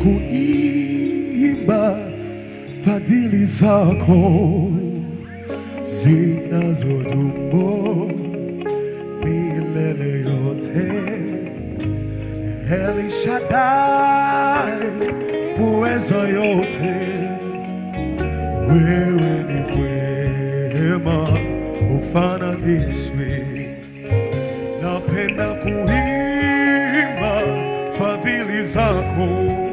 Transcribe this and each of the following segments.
kuimba fadhili zako zinazodumu milele yote. El Shaddai, uweza yote, wewe ni mwema, ufananishwi. Napenda kuimba fadhili zako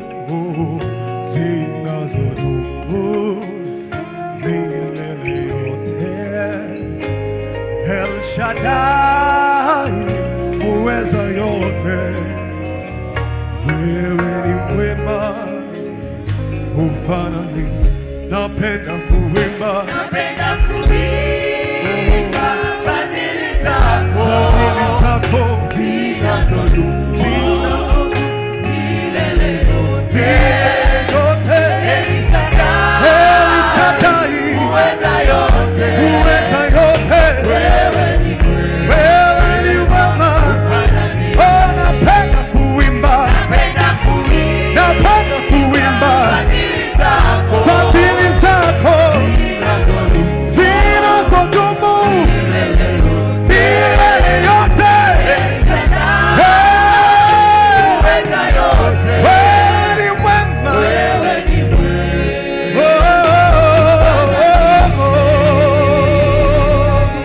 zinazodumu milele yote. El Shaddai, uweza yote, wewe ni mwema, ufanani. Napenda kuimba Napenda kuimba fadhili zako fadhili zako zinazodumu zinazodumu milele yote. milele yote. El Shaddai, El Shaddai, uweza yote, uweza yote, wewe ni mwema, wewe ni mwema. fanani. Oh, napenda kuimba, Napenda kuimba napenda kuimba fadhili zako fadhili zako zinazodumu zinazodumu milele yote. milele yote. El Shaddai, Hey, uweza yote, wewe ni mwema. wewe ni mwema. Oh, oh, oh, oh.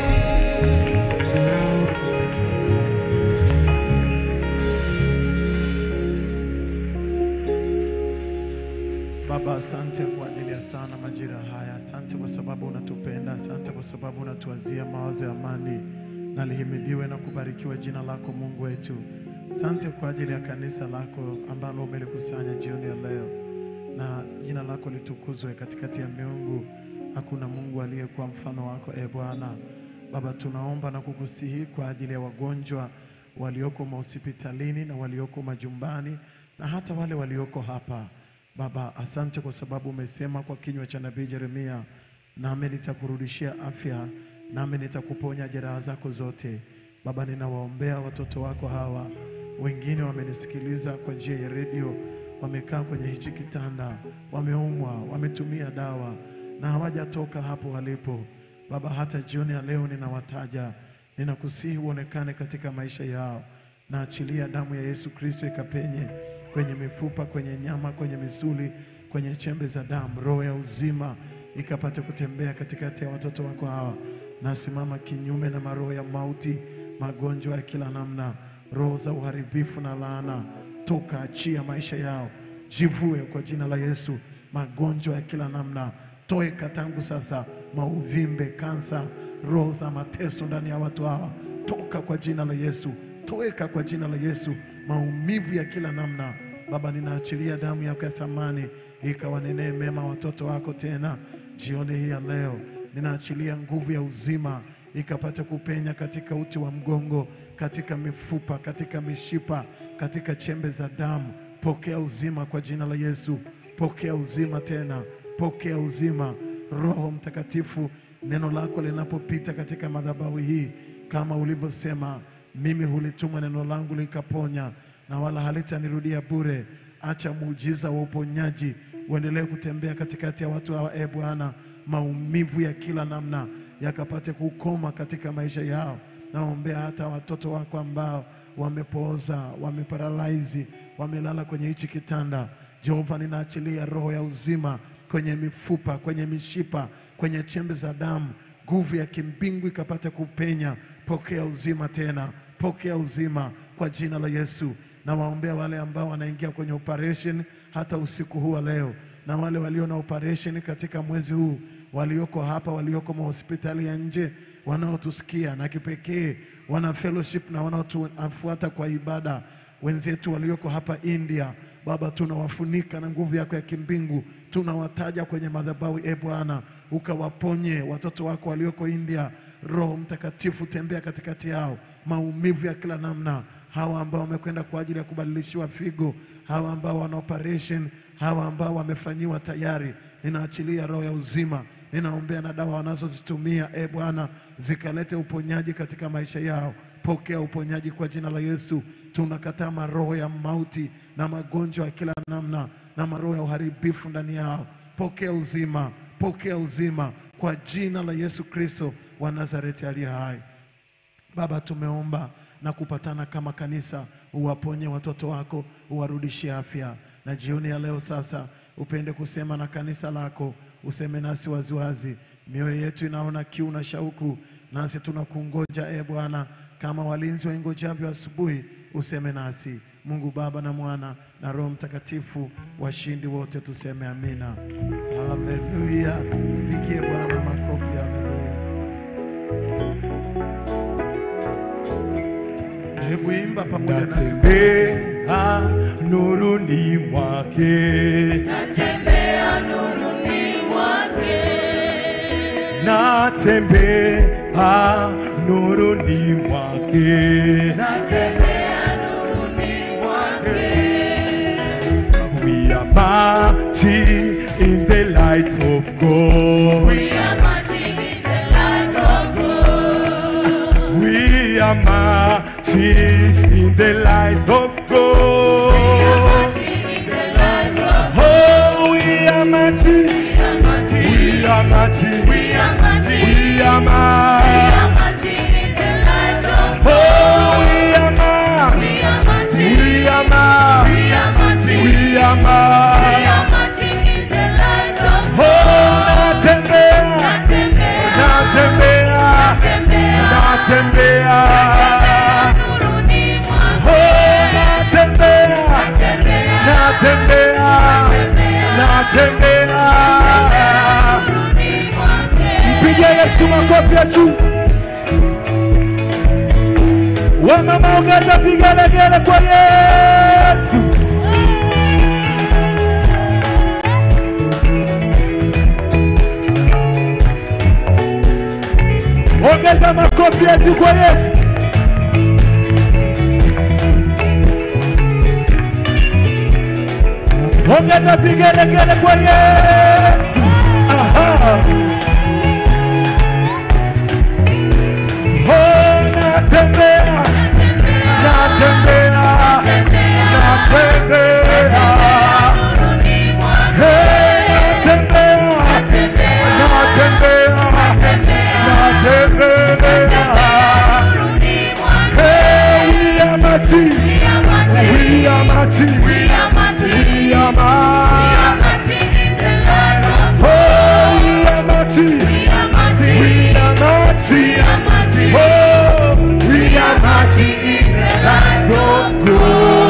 Baba, asante kwa ajili ya sana majira haya. Asante kwa sababu unatupenda. Asante kwa sababu unatuwazia mawazo ya amani. Na lihimidiwe na kubarikiwa jina lako Mungu wetu. Asante kwa ajili ya kanisa lako ambalo umelikusanya jioni ya leo, na jina lako litukuzwe katikati ya miungu. Hakuna Mungu aliyekuwa mfano wako, e Bwana. Baba, tunaomba na kukusihi kwa ajili ya wagonjwa walioko mahospitalini na walioko majumbani na hata wale walioko hapa Baba, asante kwa sababu umesema kwa kinywa cha nabii Yeremia, nami nitakurudishia afya, nami nitakuponya jeraha zako zote. Baba, ninawaombea watoto wako hawa, wengine wamenisikiliza kwa njia ya redio, wamekaa kwenye hichi kitanda, wameumwa, wametumia dawa na hawajatoka hapo walipo. Baba, hata jioni ya leo ninawataja, ninakusihi uonekane katika maisha yao, na achilia damu ya Yesu Kristo ikapenye kwenye mifupa, kwenye nyama, kwenye misuli, kwenye chembe za damu, roho ya uzima ikapate kutembea katikati ya watoto wako hawa. Nasimama kinyume na maroho ya mauti, magonjwa ya kila namna, roho za uharibifu na laana, toka, achia maisha yao, jivue kwa jina la Yesu. Magonjwa ya kila namna toeka tangu sasa, mauvimbe, kansa, roho za mateso ndani ya watu hawa, toka kwa jina la Yesu, toeka kwa jina la Yesu, maumivu ya kila namna. Baba, ninaachilia damu yako ya thamani ikawanenee mema watoto wako tena jioni hii ya leo. Ninaachilia nguvu ya uzima ikapate kupenya katika uti wa mgongo, katika mifupa, katika mishipa, katika chembe za damu. Pokea uzima kwa jina la Yesu, pokea uzima tena, pokea uzima. Roho Mtakatifu, neno lako linapopita katika madhabahu hii, kama ulivyosema, mimi hulituma neno langu likaponya, na wala halitanirudia bure. Acha muujiza wa uponyaji uendelee kutembea katikati ya watu hawa, e Bwana, maumivu ya kila namna yakapate kukoma katika maisha yao. Naombea hata watoto wako ambao wamepooza, wameparalaizi, wamelala kwenye hichi kitanda. Jehova, ninaachilia roho ya uzima kwenye mifupa, kwenye mishipa, kwenye chembe za damu, nguvu ya kimbingu ikapate kupenya. Pokea uzima tena, pokea uzima kwa jina la Yesu. Na waombea wale ambao wanaingia kwenye operation hata usiku huu wa leo, na wale walio na operation katika mwezi huu, walioko hapa, walioko mahospitali ya nje, wanaotusikia na kipekee wana fellowship na wanaotufuata kwa ibada wenzetu walioko hapa India, Baba, tunawafunika na nguvu yako ya kimbingu, tunawataja kwenye madhabahu. E Bwana, ukawaponye watoto wako walioko India. Roho Mtakatifu, tembea katikati yao, maumivu ya kila namna, hawa ambao wamekwenda kwa ajili ya kubadilishiwa figo, hawa ambao wana operation, hawa ambao wamefanyiwa tayari, ninaachilia roho ya uzima, ninaombea na dawa wanazozitumia e Bwana, zikalete uponyaji katika maisha yao. Pokea uponyaji kwa jina la Yesu. Tunakataa maroho ya mauti na magonjwa ya kila namna na maroho ya uharibifu ndani yao. Pokea uzima, pokea uzima kwa jina la Yesu Kristo wa Nazareti aliye hai. Baba, tumeomba na kupatana kama kanisa, uwaponye watoto wako, uwarudishie afya. Na jioni ya leo sasa, upende kusema na kanisa lako, useme nasi waziwazi. Mioyo yetu inaona kiu na shauku, nasi tunakungoja e Bwana, kama walinzi waingojavyo asubuhi. Useme nasi Mungu Baba na Mwana na Roho Mtakatifu, washindi wote tuseme amina. Haleluya! Pigie Bwana makofi. Haleluya! Hebu imba pamoja nasi. natembea nuruni mwake Natembea nuruni mwake. natembea nuruni mwake Natembea nuruni mwake. we are marching in the light of God We are marching in the light of God. we are marching in the light of We are God marching in the light of oh we are marching We are marching. we are marching We are marching. we are We marching are marching in the light of Oh, we are man. We are marching. We are man. We are marching. We are We man. are marching in the light of Oh, natembea. Natembea. Natembea. Natembea. Natembea. Nuruni mwake. Oh, natembea. Natembea. Natembea. Natembea. Nuruni mwake. Mpigie Yesu makofi ya juu. Wamama ongeza vigelegele kwa Yesu. Ongeza makofi ya juu kwa Yesu. Ongeza vigelegele kwa Yesu. Aha. Oh, natembea, natembea, natembea. Nuruni mwake. Hey, natembea, natembea, natembea. Nuruni mwake. Hey, we are marching, We are marching. we are marching, We are marching. we are We marching. are marching in the light of Oh, we are marching, We are marching. we are marching. We are marching. Oh, we are marching in the light of God.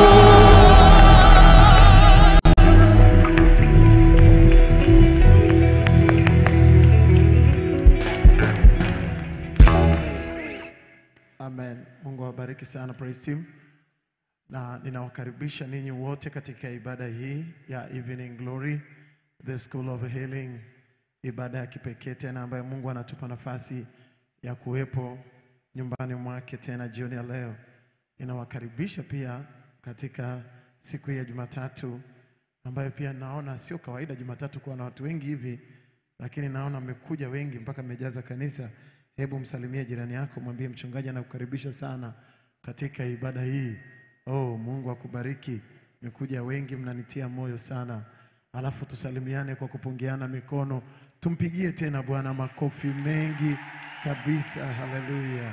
Amen. Mungu awabariki sana praise team, na ninawakaribisha ninyi wote katika ibada hii ya Evening Glory, the School of Healing, ibada ya kipekee tena ambayo Mungu anatupa nafasi ya kuwepo nyumbani mwake tena jioni ya leo. Ninawakaribisha pia katika siku hii ya Jumatatu ambayo pia naona sio kawaida Jumatatu kuwa na watu wengi hivi, lakini naona mmekuja wengi mpaka mmejaza kanisa. Hebu msalimie jirani yako, mwambie mchungaji anakukaribisha sana katika ibada hii. Oh, Mungu akubariki. Mmekuja wengi, mnanitia moyo sana. Alafu tusalimiane kwa kupungiana mikono, tumpigie tena Bwana makofi mengi kabisa. Haleluya!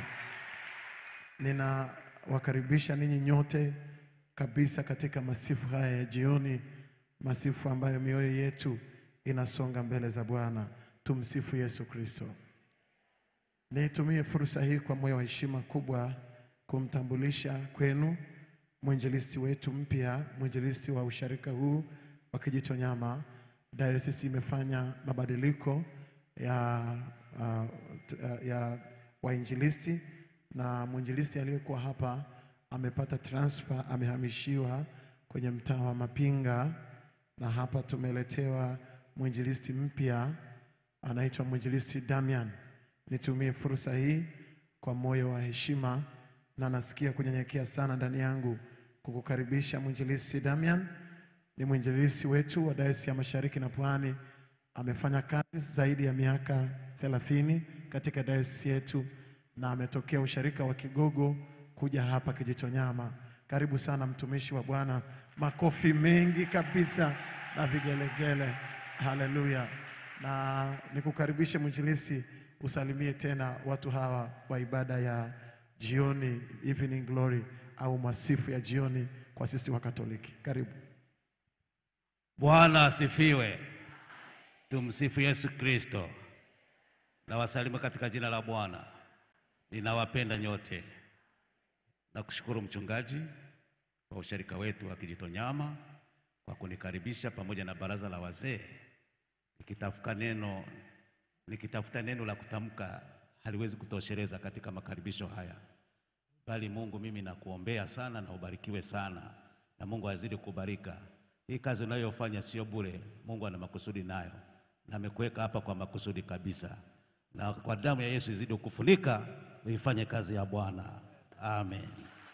Ninawakaribisha ninyi nyote kabisa katika masifu haya ya jioni, masifu ambayo mioyo yetu inasonga mbele za Bwana. Tumsifu Yesu Kristo. Nitumie fursa hii kwa moyo wa heshima kubwa kumtambulisha kwenu mwinjilisti wetu mpya, mwinjilisti wa usharika huu wa Kijitonyama. Dayosisi imefanya mabadiliko ya, uh, t- uh, ya wainjilisti na mwinjilisti aliyekuwa hapa amepata transfer, amehamishiwa kwenye mtaa wa Mapinga, na hapa tumeletewa mwinjilisti mpya anaitwa mwinjilisti Damian. Nitumie fursa hii kwa moyo wa heshima na nasikia kunyenyekea sana ndani yangu kukukaribisha mwinjilisti Damian. Ni mwinjilisti wetu wa Dayosisi ya Mashariki na Pwani Amefanya kazi zaidi ya miaka thelathini katika dayosisi yetu na ametokea usharika wa Kigogo kuja hapa Kijitonyama. Karibu sana mtumishi wa Bwana, makofi mengi kabisa na vigelegele. Haleluya! Na nikukaribishe mwinjilisi, usalimie tena watu hawa wa ibada ya jioni, evening glory au masifu ya jioni kwa sisi wa Katoliki. Karibu. Bwana asifiwe. Tumsifu Yesu Kristo. Nawasalimu katika jina la Bwana. Ninawapenda nyote. Nakushukuru mchungaji kwa ushirika wetu wa Kijitonyama kwa kunikaribisha pamoja na baraza la wazee. Nikitafuta neno nikitafuta neno la kutamka haliwezi kutosheleza katika makaribisho haya, bali Mungu, mimi nakuombea sana na ubarikiwe sana, na Mungu azidi kubarika hii kazi unayofanya sio bure. Mungu ana makusudi nayo, na amekuweka hapa kwa makusudi kabisa, na kwa damu ya Yesu izidi kukufunika uifanye kazi ya Bwana. Amen.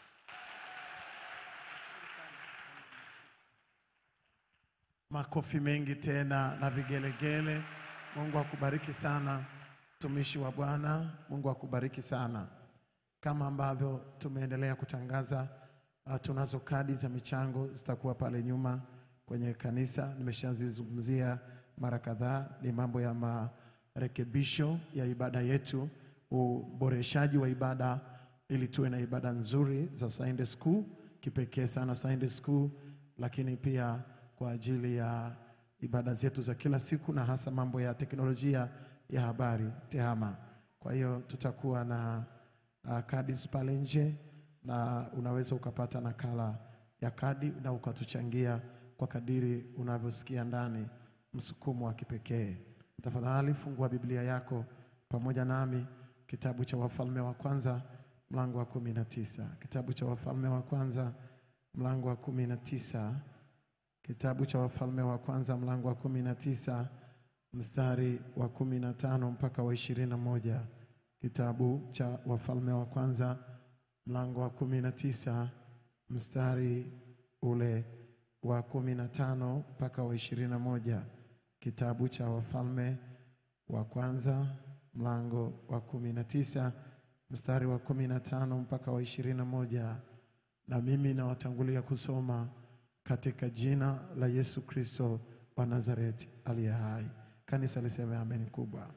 Makofi mengi tena na vigelegele. Mungu akubariki sana mtumishi wa Bwana. Mungu akubariki sana. Kama ambavyo tumeendelea kutangaza, uh, tunazo kadi za michango zitakuwa pale nyuma kwenye kanisa. Nimeshazizungumzia mara kadhaa, ni mambo ya marekebisho ya ibada yetu, uboreshaji wa ibada ili tuwe na ibada nzuri za Sunday school, kipekee sana Sunday school, lakini pia kwa ajili ya ibada zetu za kila siku na hasa mambo ya teknolojia ya habari TEHAMA. Kwa hiyo tutakuwa na uh, kadi pale nje na unaweza ukapata nakala ya kadi na ukatuchangia kwa kadiri unavyosikia ndani msukumo wa kipekee. Tafadhali fungua Biblia yako pamoja nami kitabu cha Wafalme wa kwanza mlango wa kumi na tisa. Kitabu cha Wafalme wa kwanza mlango wa kumi na tisa. Kitabu cha Wafalme wa kwanza mlango wa kumi na tisa mstari wa kumi na tano mpaka wa ishirini na moja. Kitabu cha Wafalme wa kwanza mlango wa kumi na tisa mstari ule wa kumi na tano mpaka wa ishirini na moja. Kitabu cha Wafalme wa kwanza mlango wa kumi na tisa mstari wa kumi na tano mpaka wa ishirini na moja. Na mimi nawatangulia kusoma katika jina la Yesu Kristo wa Nazareti aliye hai. Kanisa liseme amen kubwa.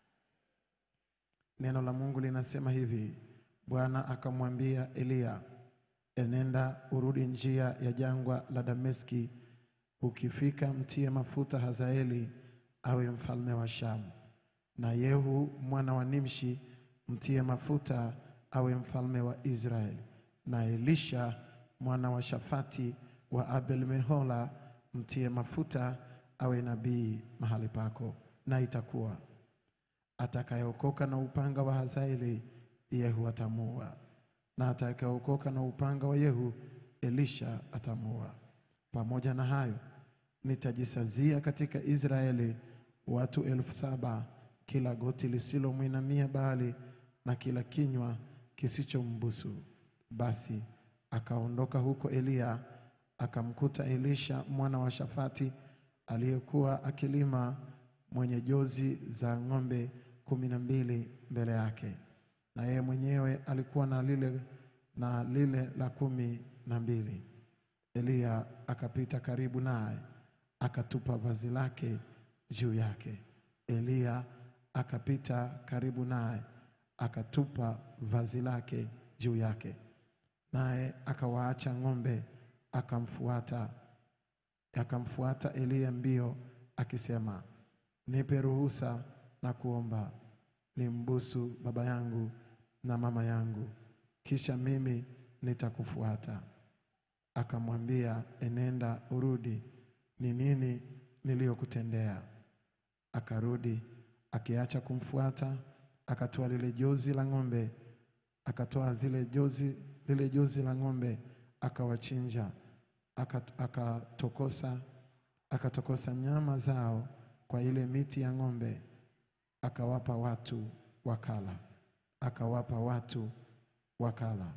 Neno la Mungu linasema hivi: Bwana akamwambia Eliya, enenda urudi njia ya jangwa la Dameski, ukifika mtie mafuta Hazaeli awe mfalme wa Shamu, na Yehu mwana wa Nimshi mtie mafuta awe mfalme wa Israeli, na Elisha mwana wa Shafati wa Abel Mehola mtie mafuta awe nabii mahali pako. Na itakuwa atakayeokoka na upanga wa Hazaeli, Yehu atamua, na atakayeokoka na upanga wa Yehu, Elisha atamua. Pamoja na hayo, nitajisazia katika Israeli watu elfu saba kila goti lisilomwinamia Baali na kila kinywa kisichombusu. Basi akaondoka huko Eliya akamkuta Elisha mwana wa Shafati aliyekuwa akilima mwenye jozi za ng'ombe kumi na mbili mbele yake, na yeye mwenyewe alikuwa na lile, na lile la kumi na mbili. Eliya akapita karibu naye akatupa vazi lake juu yake. Eliya akapita karibu naye akatupa vazi lake juu yake, naye akawaacha ng'ombe akamfuata akamfuata Eliya mbio akisema, nipe ruhusa na kuomba nimbusu baba yangu na mama yangu, kisha mimi nitakufuata. Akamwambia, enenda urudi, ni nini niliyokutendea? Akarudi akiacha kumfuata, akatoa lile jozi la ng'ombe, akatoa zile jozi lile jozi la ng'ombe akawachinja, aka- akatokosa akatokosa nyama zao kwa ile miti ya ng'ombe, akawapa watu wakala, akawapa watu wakala.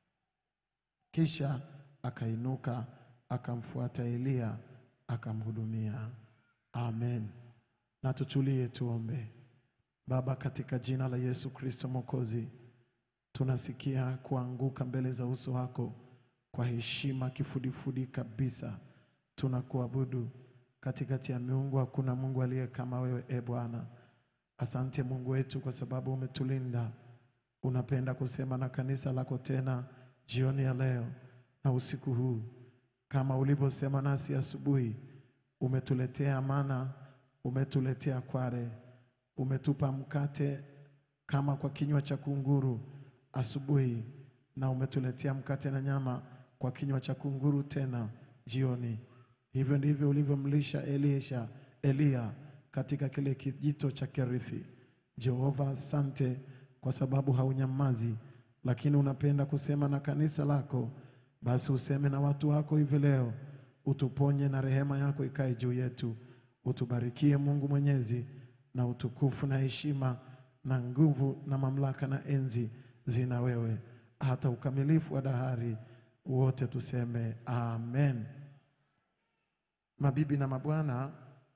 Kisha akainuka akamfuata Eliya akamhudumia. Amen. na tutulie tuombe. Baba, katika jina la Yesu Kristo Mwokozi, tunasikia kuanguka mbele za uso wako kwa heshima kifudifudi kabisa. Tunakuabudu katikati ya miungu, hakuna Mungu aliye kama wewe, e Bwana. Asante Mungu wetu kwa sababu umetulinda. Unapenda kusema na kanisa lako tena jioni ya leo na usiku huu, kama ulivyosema nasi asubuhi. Umetuletea mana, umetuletea kware, umetupa mkate kama kwa kinywa cha kunguru asubuhi, na umetuletea mkate na nyama kwa kinywa cha kunguru tena jioni. Hivyo ndivyo ulivyomlisha Elisha Eliya katika kile kijito cha Kerithi. Jehova, asante kwa sababu haunyamazi, lakini unapenda kusema na kanisa lako. Basi useme na watu wako hivi leo, utuponye na rehema yako ikae juu yetu. Utubarikie Mungu Mwenyezi, na utukufu na heshima na nguvu na mamlaka na enzi zina wewe hata ukamilifu wa dahari. Wote tuseme amen. Mabibi na mabwana,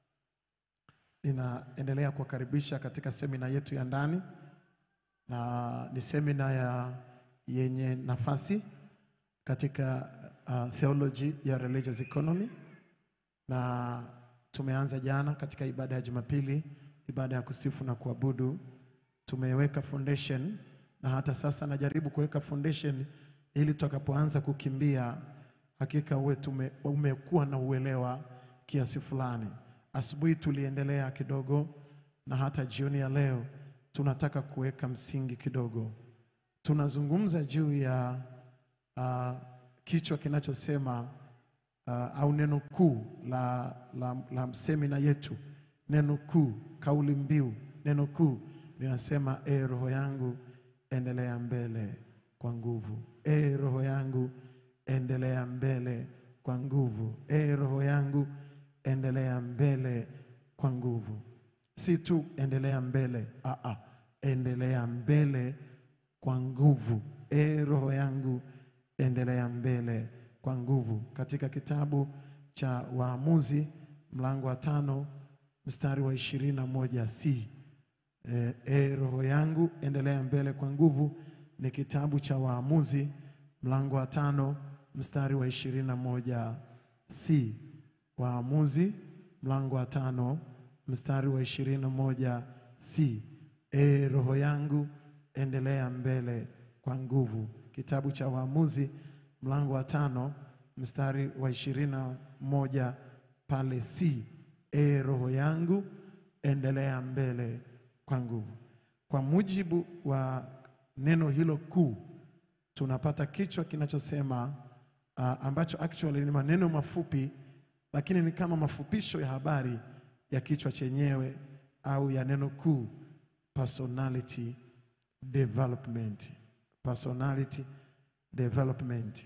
ninaendelea kuwakaribisha katika semina yetu ya ndani, na ni semina ya yenye nafasi katika uh, theology ya religious economy, na tumeanza jana katika ibada ya Jumapili, ibada ya kusifu na kuabudu. Tumeweka foundation na hata sasa najaribu kuweka foundation ili tutakapoanza kukimbia hakika uwe tume, umekuwa na uelewa kiasi fulani. Asubuhi tuliendelea kidogo na hata jioni ya leo tunataka kuweka msingi kidogo. Tunazungumza juu ya uh, kichwa kinachosema uh, au neno kuu la, la, la semina yetu. Neno kuu, kauli mbiu, neno kuu linasema e, roho yangu endelea mbele kwa nguvu. E, roho yangu endelea mbele kwa nguvu. E, roho yangu endelea mbele kwa nguvu. Si tu endelea mbele, aa, endelea mbele kwa nguvu. E, roho yangu endelea mbele kwa nguvu. Katika kitabu cha Waamuzi mlango wa tano mstari wa ishirini na moja c E, e, roho yangu endelea mbele kwa nguvu ni kitabu cha Waamuzi mlango wa tano mstari wa ishirini na moja c. Waamuzi mlango wa tano mstari wa ishirini na moja c. E, roho yangu endelea mbele kwa nguvu. Kitabu cha Waamuzi mlango wa tano mstari wa ishirini na moja pale c. E, roho yangu endelea mbele kwa nguvu. Kwa mujibu wa neno hilo kuu, tunapata kichwa kinachosema uh, ambacho actually ni maneno mafupi, lakini ni kama mafupisho ya habari ya kichwa chenyewe au ya neno kuu, personality development. Personality development.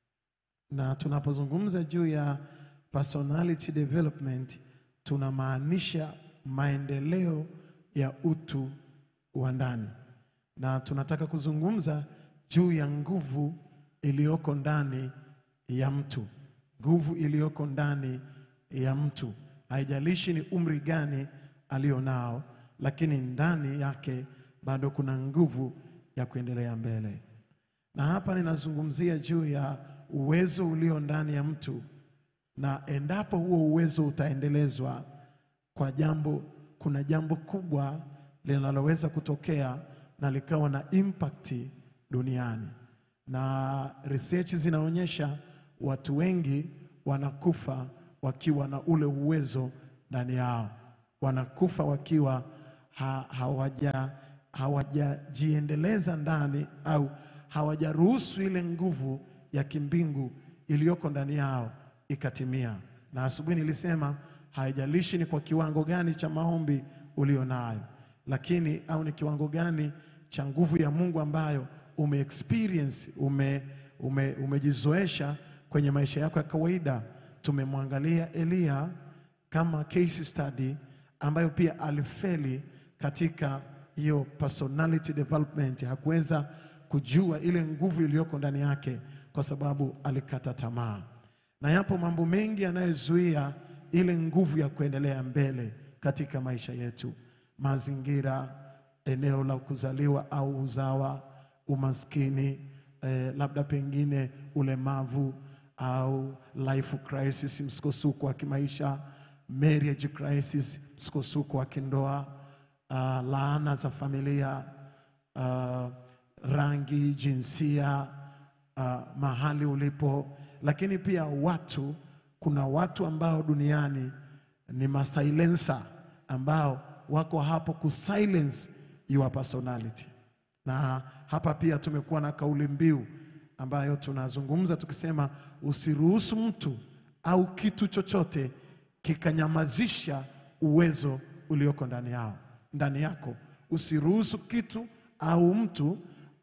Na tunapozungumza juu ya personality development tunamaanisha maendeleo ya utu wa ndani, na tunataka kuzungumza juu ya nguvu iliyoko ndani ya mtu, nguvu iliyoko ndani ya mtu. Haijalishi ni umri gani alionao, lakini ndani yake bado kuna nguvu ya kuendelea mbele. Na hapa ninazungumzia juu ya uwezo ulio ndani ya mtu, na endapo huo uwezo utaendelezwa kwa jambo kuna jambo kubwa linaloweza kutokea na likawa na impact duniani, na research zinaonyesha watu wengi wanakufa wakiwa na ule uwezo ndani yao, wanakufa wakiwa ha, hawaja hawajajiendeleza ndani au hawajaruhusu ile nguvu ya kimbingu iliyoko ndani yao ikatimia. Na asubuhi nilisema haijalishi ni kwa kiwango gani cha maombi ulio nayo, lakini au ni kiwango gani cha nguvu ya Mungu ambayo ume experience ume, ume, umejizoesha kwenye maisha yako ya kawaida. Tumemwangalia Eliya kama case study ambayo pia alifeli katika hiyo personality development. Hakuweza kujua ile nguvu iliyoko ndani yake kwa sababu alikata tamaa, na yapo mambo mengi yanayozuia ile nguvu ya kuendelea mbele katika maisha yetu, mazingira, eneo la kuzaliwa au uzawa, umaskini, eh, labda pengine ulemavu au life crisis, msukosuko wa kimaisha, marriage crisis, msukosuko wa kindoa, uh, laana za familia, uh, rangi, jinsia, uh, mahali ulipo, lakini pia watu. Kuna watu ambao duniani ni masilencer ambao wako hapo kusilence your personality, na hapa pia tumekuwa na kauli mbiu ambayo tunazungumza tukisema, usiruhusu mtu au kitu chochote kikanyamazisha uwezo ulioko ndani yao ndani yako. Usiruhusu kitu au mtu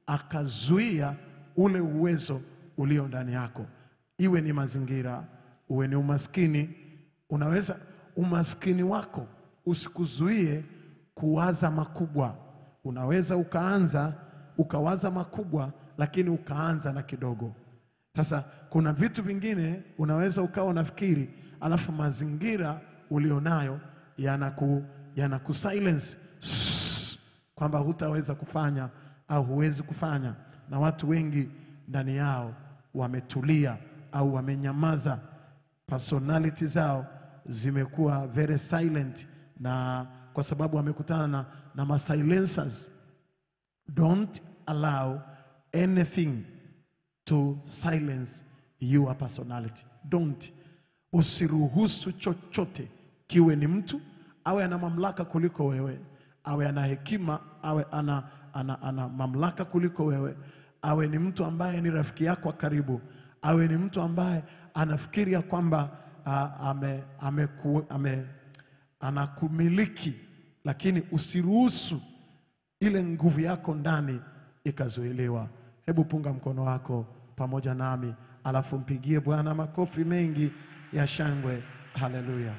akazuia ule uwezo ulio ndani yako, iwe ni mazingira, uwe ni umaskini. Unaweza umaskini wako usikuzuie kuwaza makubwa. Unaweza ukaanza ukawaza makubwa, lakini ukaanza na kidogo. Sasa kuna vitu vingine unaweza ukawa unafikiri, alafu mazingira ulionayo yanaku yanaku silence kwamba hutaweza kufanya au huwezi kufanya, na watu wengi ndani yao wametulia au wamenyamaza, personality zao zimekuwa very silent, na kwa sababu wamekutana na, na masilencers. Don't allow anything to silence your personality. Don't. Usiruhusu chochote kiwe ni mtu awe ana mamlaka kuliko wewe, awe ana hekima, awe ana, ana, ana mamlaka kuliko wewe, awe ni mtu ambaye ni rafiki yako wa karibu, awe ni mtu ambaye anafikiri ya kwamba uh, ame, ame, ame, anakumiliki, lakini usiruhusu ile nguvu yako ndani ikazuiliwa. Hebu punga mkono wako pamoja nami, alafu mpigie Bwana makofi mengi ya shangwe. Haleluya!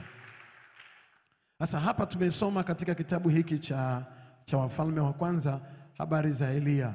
Sasa hapa tumesoma katika kitabu hiki cha, cha Wafalme wa Kwanza habari za Eliya.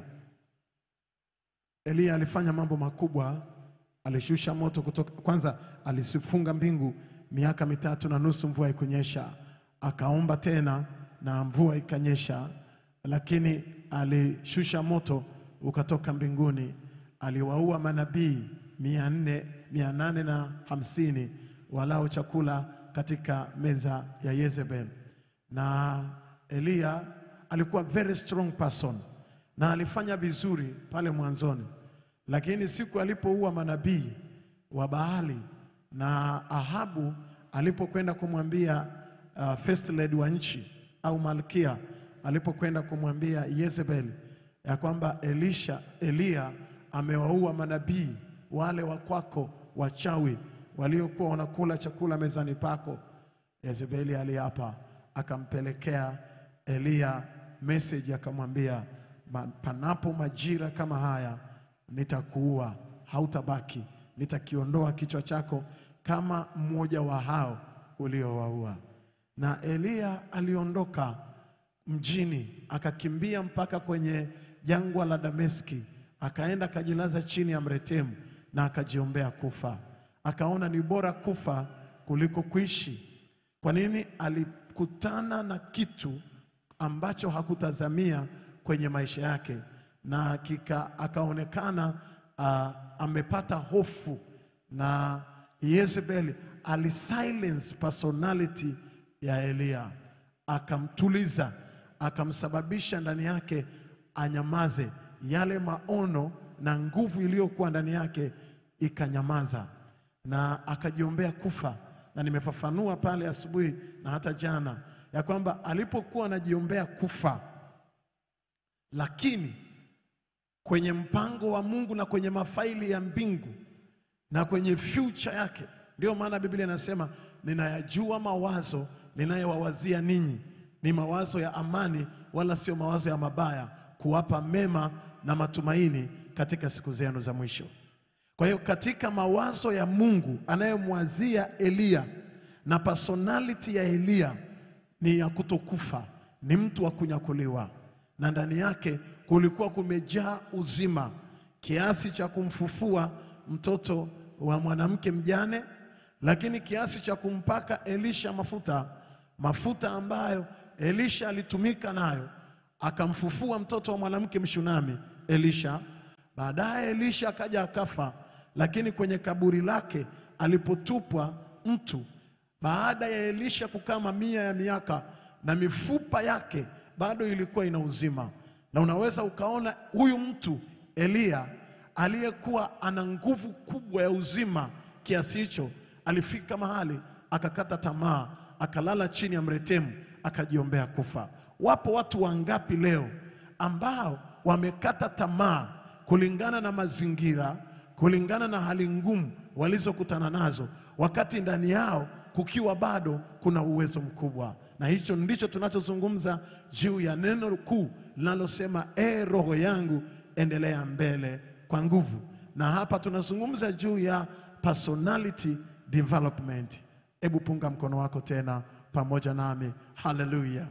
Eliya alifanya mambo makubwa, alishusha moto kutoka, kwanza alisifunga mbingu miaka mitatu na nusu, mvua ikunyesha, akaomba tena na mvua ikanyesha, lakini alishusha moto ukatoka mbinguni, aliwaua manabii mia nne mia nane na hamsini walao chakula katika meza ya Yezebel. Na Eliya alikuwa very strong person na alifanya vizuri pale mwanzoni, lakini siku alipoua manabii wa Baali na Ahabu alipokwenda kumwambia uh, first lady wa nchi au malkia alipokwenda kumwambia Yezebel ya kwamba Elisha Eliya amewaua manabii wale wa kwako wachawi waliokuwa wanakula chakula mezani pako. Yezebeli aliapa, akampelekea Eliya message, akamwambia "Ma- panapo majira kama haya nitakuua, hautabaki, nitakiondoa kichwa chako kama mmoja wa hao uliowaua. Na Eliya aliondoka mjini akakimbia mpaka kwenye jangwa la Dameski, akaenda akajilaza chini ya mretemu na akajiombea kufa. Akaona ni bora kufa kuliko kuishi. Kwa nini? Alikutana na kitu ambacho hakutazamia kwenye maisha yake, na kika, akaonekana uh, amepata hofu na Yezebel alisilence personality ya Eliya akamtuliza, akamsababisha ndani yake anyamaze. Yale maono na nguvu iliyokuwa ndani yake ikanyamaza, na akajiombea kufa. Na nimefafanua pale asubuhi na hata jana ya kwamba alipokuwa anajiombea kufa, lakini kwenye mpango wa Mungu na kwenye mafaili ya mbingu na kwenye future yake. Ndio maana Biblia inasema ninayajua mawazo ninayowawazia ninyi ni mawazo ya amani, wala sio mawazo ya mabaya, kuwapa mema na matumaini katika siku zenu za mwisho. Kwa hiyo katika mawazo ya Mungu anayemwazia Eliya na personality ya Eliya ni ya kutokufa, ni mtu wa kunyakuliwa, na ndani yake kulikuwa kumejaa uzima kiasi cha kumfufua mtoto wa mwanamke mjane, lakini kiasi cha kumpaka Elisha mafuta mafuta ambayo Elisha alitumika nayo akamfufua mtoto wa mwanamke Mshunami Elisha. Baadaye Elisha akaja akafa, lakini kwenye kaburi lake alipotupwa mtu, baada ya Elisha kukaa mamia ya miaka na mifupa yake bado ilikuwa ina uzima, na unaweza ukaona huyu mtu Eliya aliyekuwa ana nguvu kubwa ya uzima kiasi hicho, alifika mahali akakata tamaa, akalala chini ya mretemu, akajiombea kufa. Wapo watu wangapi leo ambao wamekata tamaa kulingana na mazingira, kulingana na hali ngumu walizokutana nazo, wakati ndani yao kukiwa bado kuna uwezo mkubwa. Na hicho ndicho tunachozungumza juu ya neno kuu linalosema e, roho yangu endelea mbele kwa nguvu. Na hapa tunazungumza juu ya personality development. Hebu punga mkono wako tena pamoja nami, haleluya.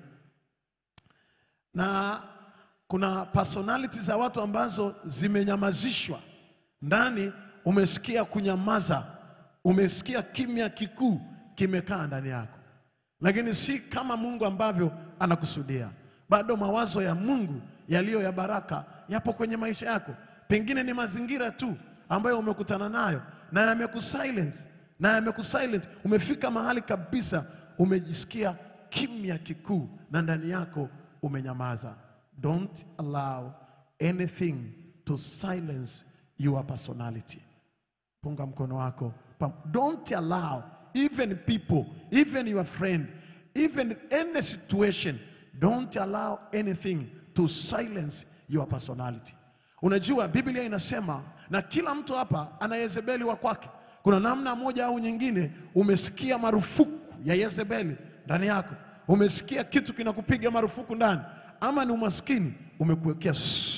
Na kuna personality za watu ambazo zimenyamazishwa ndani. Umesikia kunyamaza, umesikia kimya kikuu kimekaa ndani yako, lakini si kama Mungu ambavyo anakusudia. Bado mawazo ya Mungu yaliyo ya baraka yapo kwenye maisha yako. Pengine ni mazingira tu ambayo umekutana nayo na yamekusilence na yamekusilent. Umefika mahali kabisa umejisikia kimya kikuu na ndani yako umenyamaza. Don't allow anything to silence your personality. Punga mkono wako. Pam- Don't allow even people, even your friend, even any situation, don't allow anything to silence your personality. Unajua Biblia inasema na kila mtu hapa ana Yezebeli wa kwake. Kuna namna moja au nyingine umesikia marufuku ya Yezebeli ndani yako. Umesikia kitu kinakupiga marufuku ndani, ama ni umaskini umekuwekea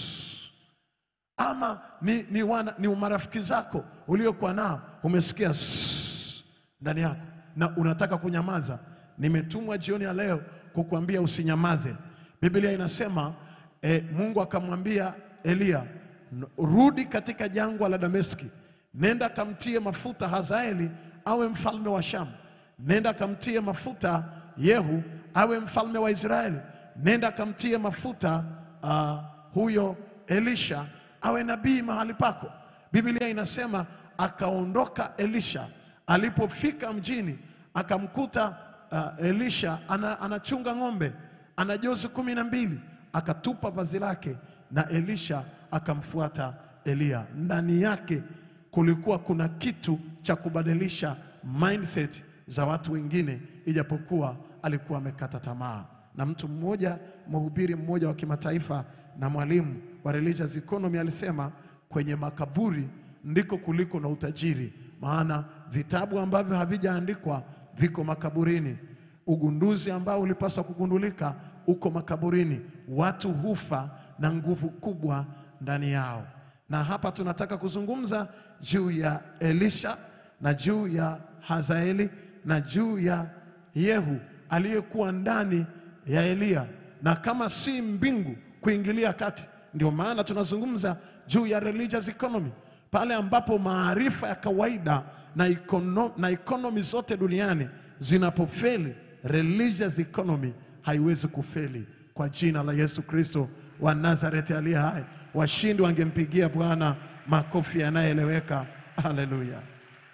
ama ni, ni, wana, ni marafiki zako uliokuwa nao umesikia sss ndani yako na unataka kunyamaza. Nimetumwa jioni ya leo kukuambia usinyamaze. Biblia inasema eh, Mungu akamwambia Eliya, "N- rudi katika jangwa la Dameski, nenda kamtie mafuta Hazaeli awe mfalme wa Shamu, nenda kamtie mafuta Yehu awe mfalme wa Israeli, nenda kamtie mafuta uh, huyo Elisha awe nabii mahali pako. Biblia inasema akaondoka Elisha, alipofika mjini akamkuta uh, Elisha ana, anachunga ng'ombe, ana jozi kumi na mbili, akatupa vazi lake na Elisha akamfuata Eliya. Ndani yake kulikuwa kuna kitu cha kubadilisha mindset za watu wengine, ijapokuwa alikuwa amekata tamaa. Na mtu mmoja, mhubiri mmoja wa kimataifa na mwalimu wa religious economy alisema, kwenye makaburi ndiko kuliko na utajiri, maana vitabu ambavyo havijaandikwa viko makaburini. Ugunduzi ambao ulipaswa kugundulika uko makaburini. Watu hufa na nguvu kubwa ndani yao, na hapa tunataka kuzungumza juu ya Elisha na juu ya Hazaeli na juu ya Yehu aliyekuwa ndani ya Eliya, na kama si mbingu kuingilia kati. Ndio maana tunazungumza juu ya religious economy, pale ambapo maarifa ya kawaida na, econo, na economy zote duniani zinapofeli, religious economy haiwezi kufeli. Kwa jina la Yesu Kristo wa Nazareti aliye hai, washindi wangempigia Bwana makofi yanayoeleweka. Haleluya!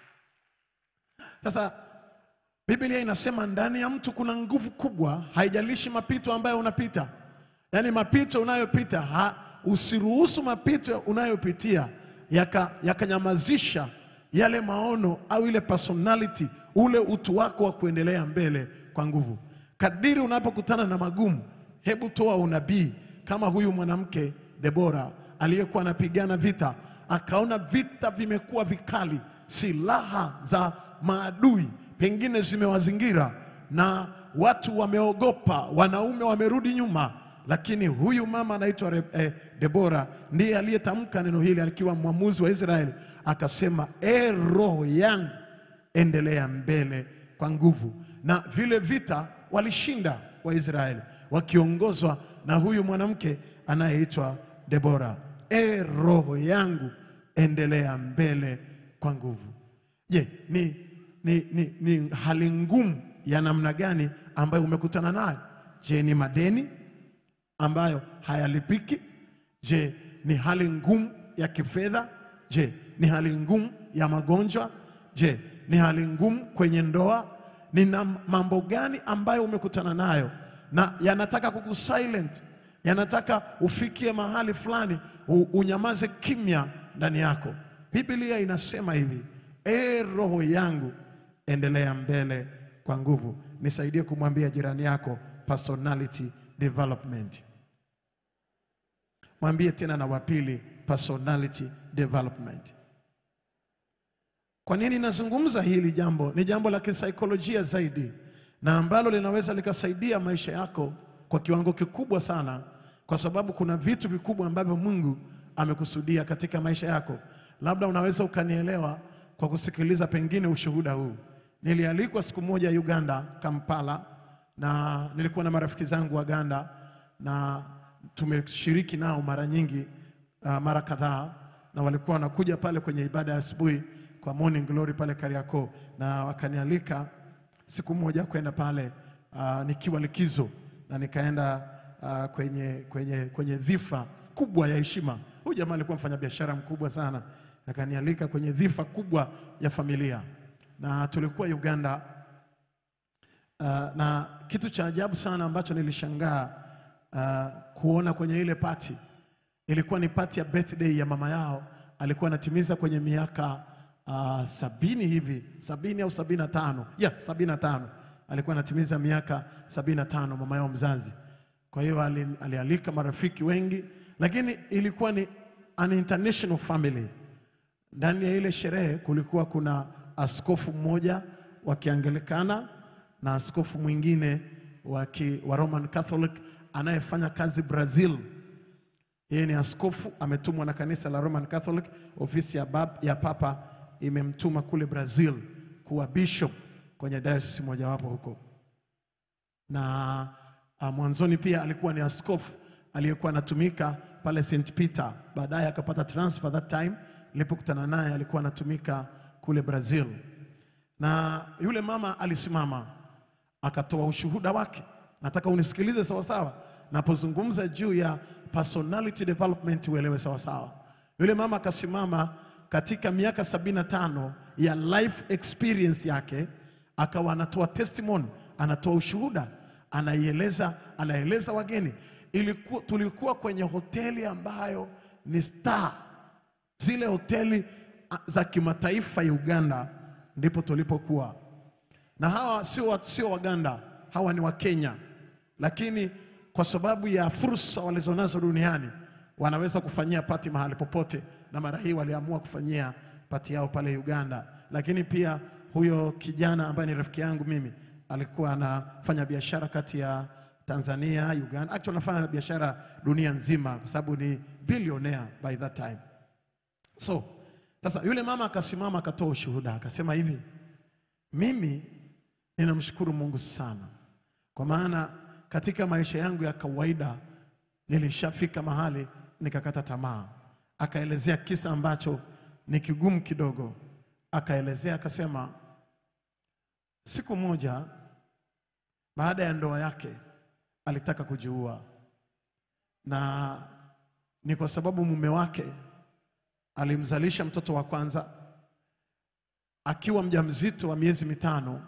Sasa Biblia inasema ndani ya mtu kuna nguvu kubwa, haijalishi mapito ambayo unapita, yaani mapito unayopita ha, usiruhusu mapito unayopitia yaka- yakanyamazisha yale maono au ile personality, ule utu wako wa kuendelea mbele kwa nguvu. Kadiri unapokutana na magumu, hebu toa unabii kama huyu mwanamke Debora aliyekuwa anapigana vita, akaona vita vimekuwa vikali, silaha za maadui pengine zimewazingira na watu wameogopa, wanaume wamerudi nyuma, lakini huyu mama anaitwa Re- eh, Debora ndiye aliyetamka neno hili akiwa mwamuzi wa Israeli, akasema e, roho yangu endelea mbele kwa nguvu. Na vile vita walishinda Waisraeli wakiongozwa na huyu mwanamke anayeitwa Debora. E, roho yangu endelea mbele kwa nguvu. Je, ni, ni, ni, ni hali ngumu ya namna gani ambayo umekutana nayo? Je, ni madeni ambayo hayalipiki? Je, ni hali ngumu ya kifedha? Je, ni hali ngumu ya magonjwa? Je, ni hali ngumu kwenye ndoa? Ni na mambo gani ambayo umekutana nayo na yanataka kukusilent, yanataka ufikie mahali fulani u- unyamaze kimya ndani yako. Biblia inasema hivi, e roho yangu endelea mbele kwa nguvu. Nisaidie kumwambia jirani yako personality development. Mwambie tena na wapili personality development. Kwa nini nazungumza hili jambo? Ni jambo la kisaikolojia zaidi na ambalo linaweza likasaidia maisha yako kwa kiwango kikubwa sana, kwa sababu kuna vitu vikubwa ambavyo Mungu amekusudia katika maisha yako. Labda unaweza ukanielewa kwa kusikiliza pengine ushuhuda huu. Nilialikwa siku moja Uganda, Kampala, na nilikuwa na marafiki zangu Waganda na tumeshiriki nao mara nyingi uh, mara kadhaa, na walikuwa wanakuja pale kwenye ibada ya asubuhi kwa morning glory pale Kariakoo, na wakanialika siku moja kwenda pale uh, nikiwa likizo na nikaenda uh, kwenye, kwenye, kwenye dhifa kubwa ya heshima. Huyu jamaa alikuwa mfanyabiashara mkubwa sana, akanialika kwenye dhifa kubwa ya familia, na tulikuwa Uganda Uh, na kitu cha ajabu sana ambacho nilishangaa uh, kuona kwenye ile pati ilikuwa ni pati ya birthday ya mama yao. Alikuwa anatimiza kwenye miaka uh, sabini hivi, sabini au sabini na tano yeah, sabini na tano alikuwa anatimiza miaka sabini na tano mama yao mzazi. Kwa hiyo ali- alialika marafiki wengi, lakini ilikuwa ni an international family. Ndani ya ile sherehe kulikuwa kuna askofu mmoja wa Kianglikana na askofu mwingine wa, ki, wa Roman Catholic anayefanya kazi Brazil. Yeye ni askofu ametumwa na kanisa la Roman Catholic. Ofisi ya, bab, ya papa imemtuma kule Brazil kuwa bishop kwenye diocese mojawapo huko na uh, mwanzoni pia alikuwa ni askofu aliyekuwa anatumika pale St Peter. Baadaye akapata transfer that time, nilipokutana naye alikuwa anatumika kule Brazil, na yule mama alisimama akatoa ushuhuda wake. Nataka unisikilize sawasawa, napozungumza juu ya personality development uelewe sawasawa. Yule mama akasimama katika miaka sabini na tano ya life experience yake akawa anatoa testimony, anatoa ushuhuda, anaieleza, anaeleza wageni. Ilikuwa, tulikuwa kwenye hoteli ambayo ni star, zile hoteli ah, za kimataifa ya Uganda, ndipo tulipokuwa na hawa sio wa- sio Waganda, hawa ni Wakenya, lakini kwa sababu ya fursa walizonazo duniani wanaweza kufanyia pati mahali popote, na mara hii waliamua kufanyia pati yao pale Uganda. Lakini pia huyo kijana ambaye ni rafiki yangu mimi alikuwa anafanya biashara kati ya Tanzania, Uganda, actually anafanya biashara dunia nzima kwa sababu ni billionaire by that time. So sasa yule mama akasimama akatoa ushuhuda akasema hivi, mimi ninamshukuru Mungu sana kwa maana katika maisha yangu ya kawaida nilishafika mahali nikakata tamaa. Akaelezea kisa ambacho ni kigumu kidogo, akaelezea akasema, siku moja baada ya ndoa yake alitaka kujiua, na ni kwa sababu mume wake alimzalisha mtoto wa kwanza akiwa mjamzito wa miezi mitano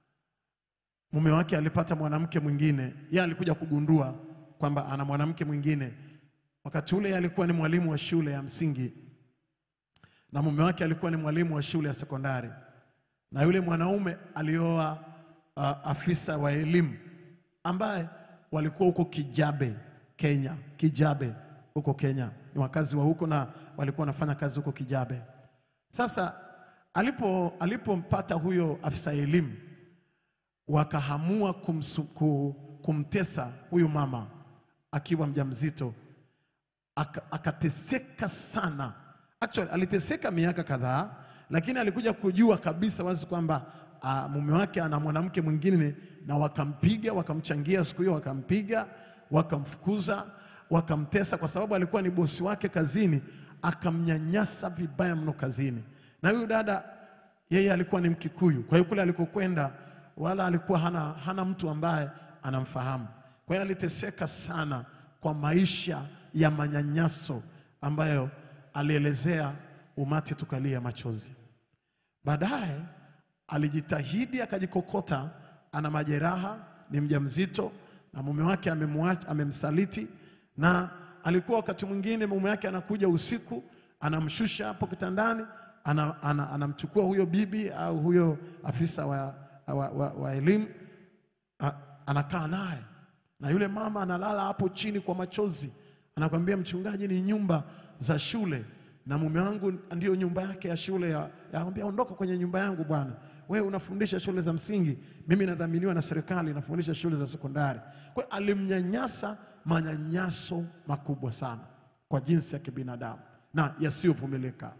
mume wake alipata mwanamke mwingine. Yeye alikuja kugundua kwamba ana mwanamke mwingine. Wakati ule yeye alikuwa ni mwalimu wa shule ya msingi na mume wake alikuwa ni mwalimu wa shule ya sekondari, na yule mwanaume alioa uh, afisa wa elimu ambaye walikuwa huko Kijabe, Kenya. Kijabe huko Kenya, ni wakazi wa huko na walikuwa wanafanya kazi huko Kijabe. Sasa alipo alipompata huyo afisa elimu wakahamua kumsu, ku, kumtesa huyu mama akiwa mjamzito, Aka- akateseka sana. Actually aliteseka miaka kadhaa, lakini alikuja kujua kabisa wazi kwamba uh, mume wake ana mwanamke mwingine, na wakampiga, wakamchangia siku hiyo, wakampiga, wakamfukuza, wakamtesa kwa sababu alikuwa ni bosi wake kazini, akamnyanyasa vibaya mno kazini. Na huyu dada yeye alikuwa ni Mkikuyu, kwa hiyo kule alikokwenda wala alikuwa hana, hana mtu ambaye anamfahamu. Kwa hiyo aliteseka sana kwa maisha ya manyanyaso ambayo alielezea umati tukalia machozi. Baadaye alijitahidi akajikokota, ana majeraha, ni mjamzito na mume wake amemwacha, amemsaliti, na alikuwa wakati mwingine mume wake anakuja usiku, anamshusha hapo kitandani, ana, ana, anamchukua huyo bibi au huyo afisa wa, wa, wa, wa elimu a- anakaa naye na yule mama analala hapo chini kwa machozi, anakwambia mchungaji, ni nyumba za shule na mume wangu ndiyo nyumba yake ya shule. ya- Anamwambia ondoka kwenye nyumba yangu bwana, wewe unafundisha shule za msingi, mimi nadhaminiwa na serikali, nafundisha shule za sekondari. Kwa hiyo alimnyanyasa manyanyaso makubwa sana kwa jinsi ya kibinadamu na yasiyovumilika.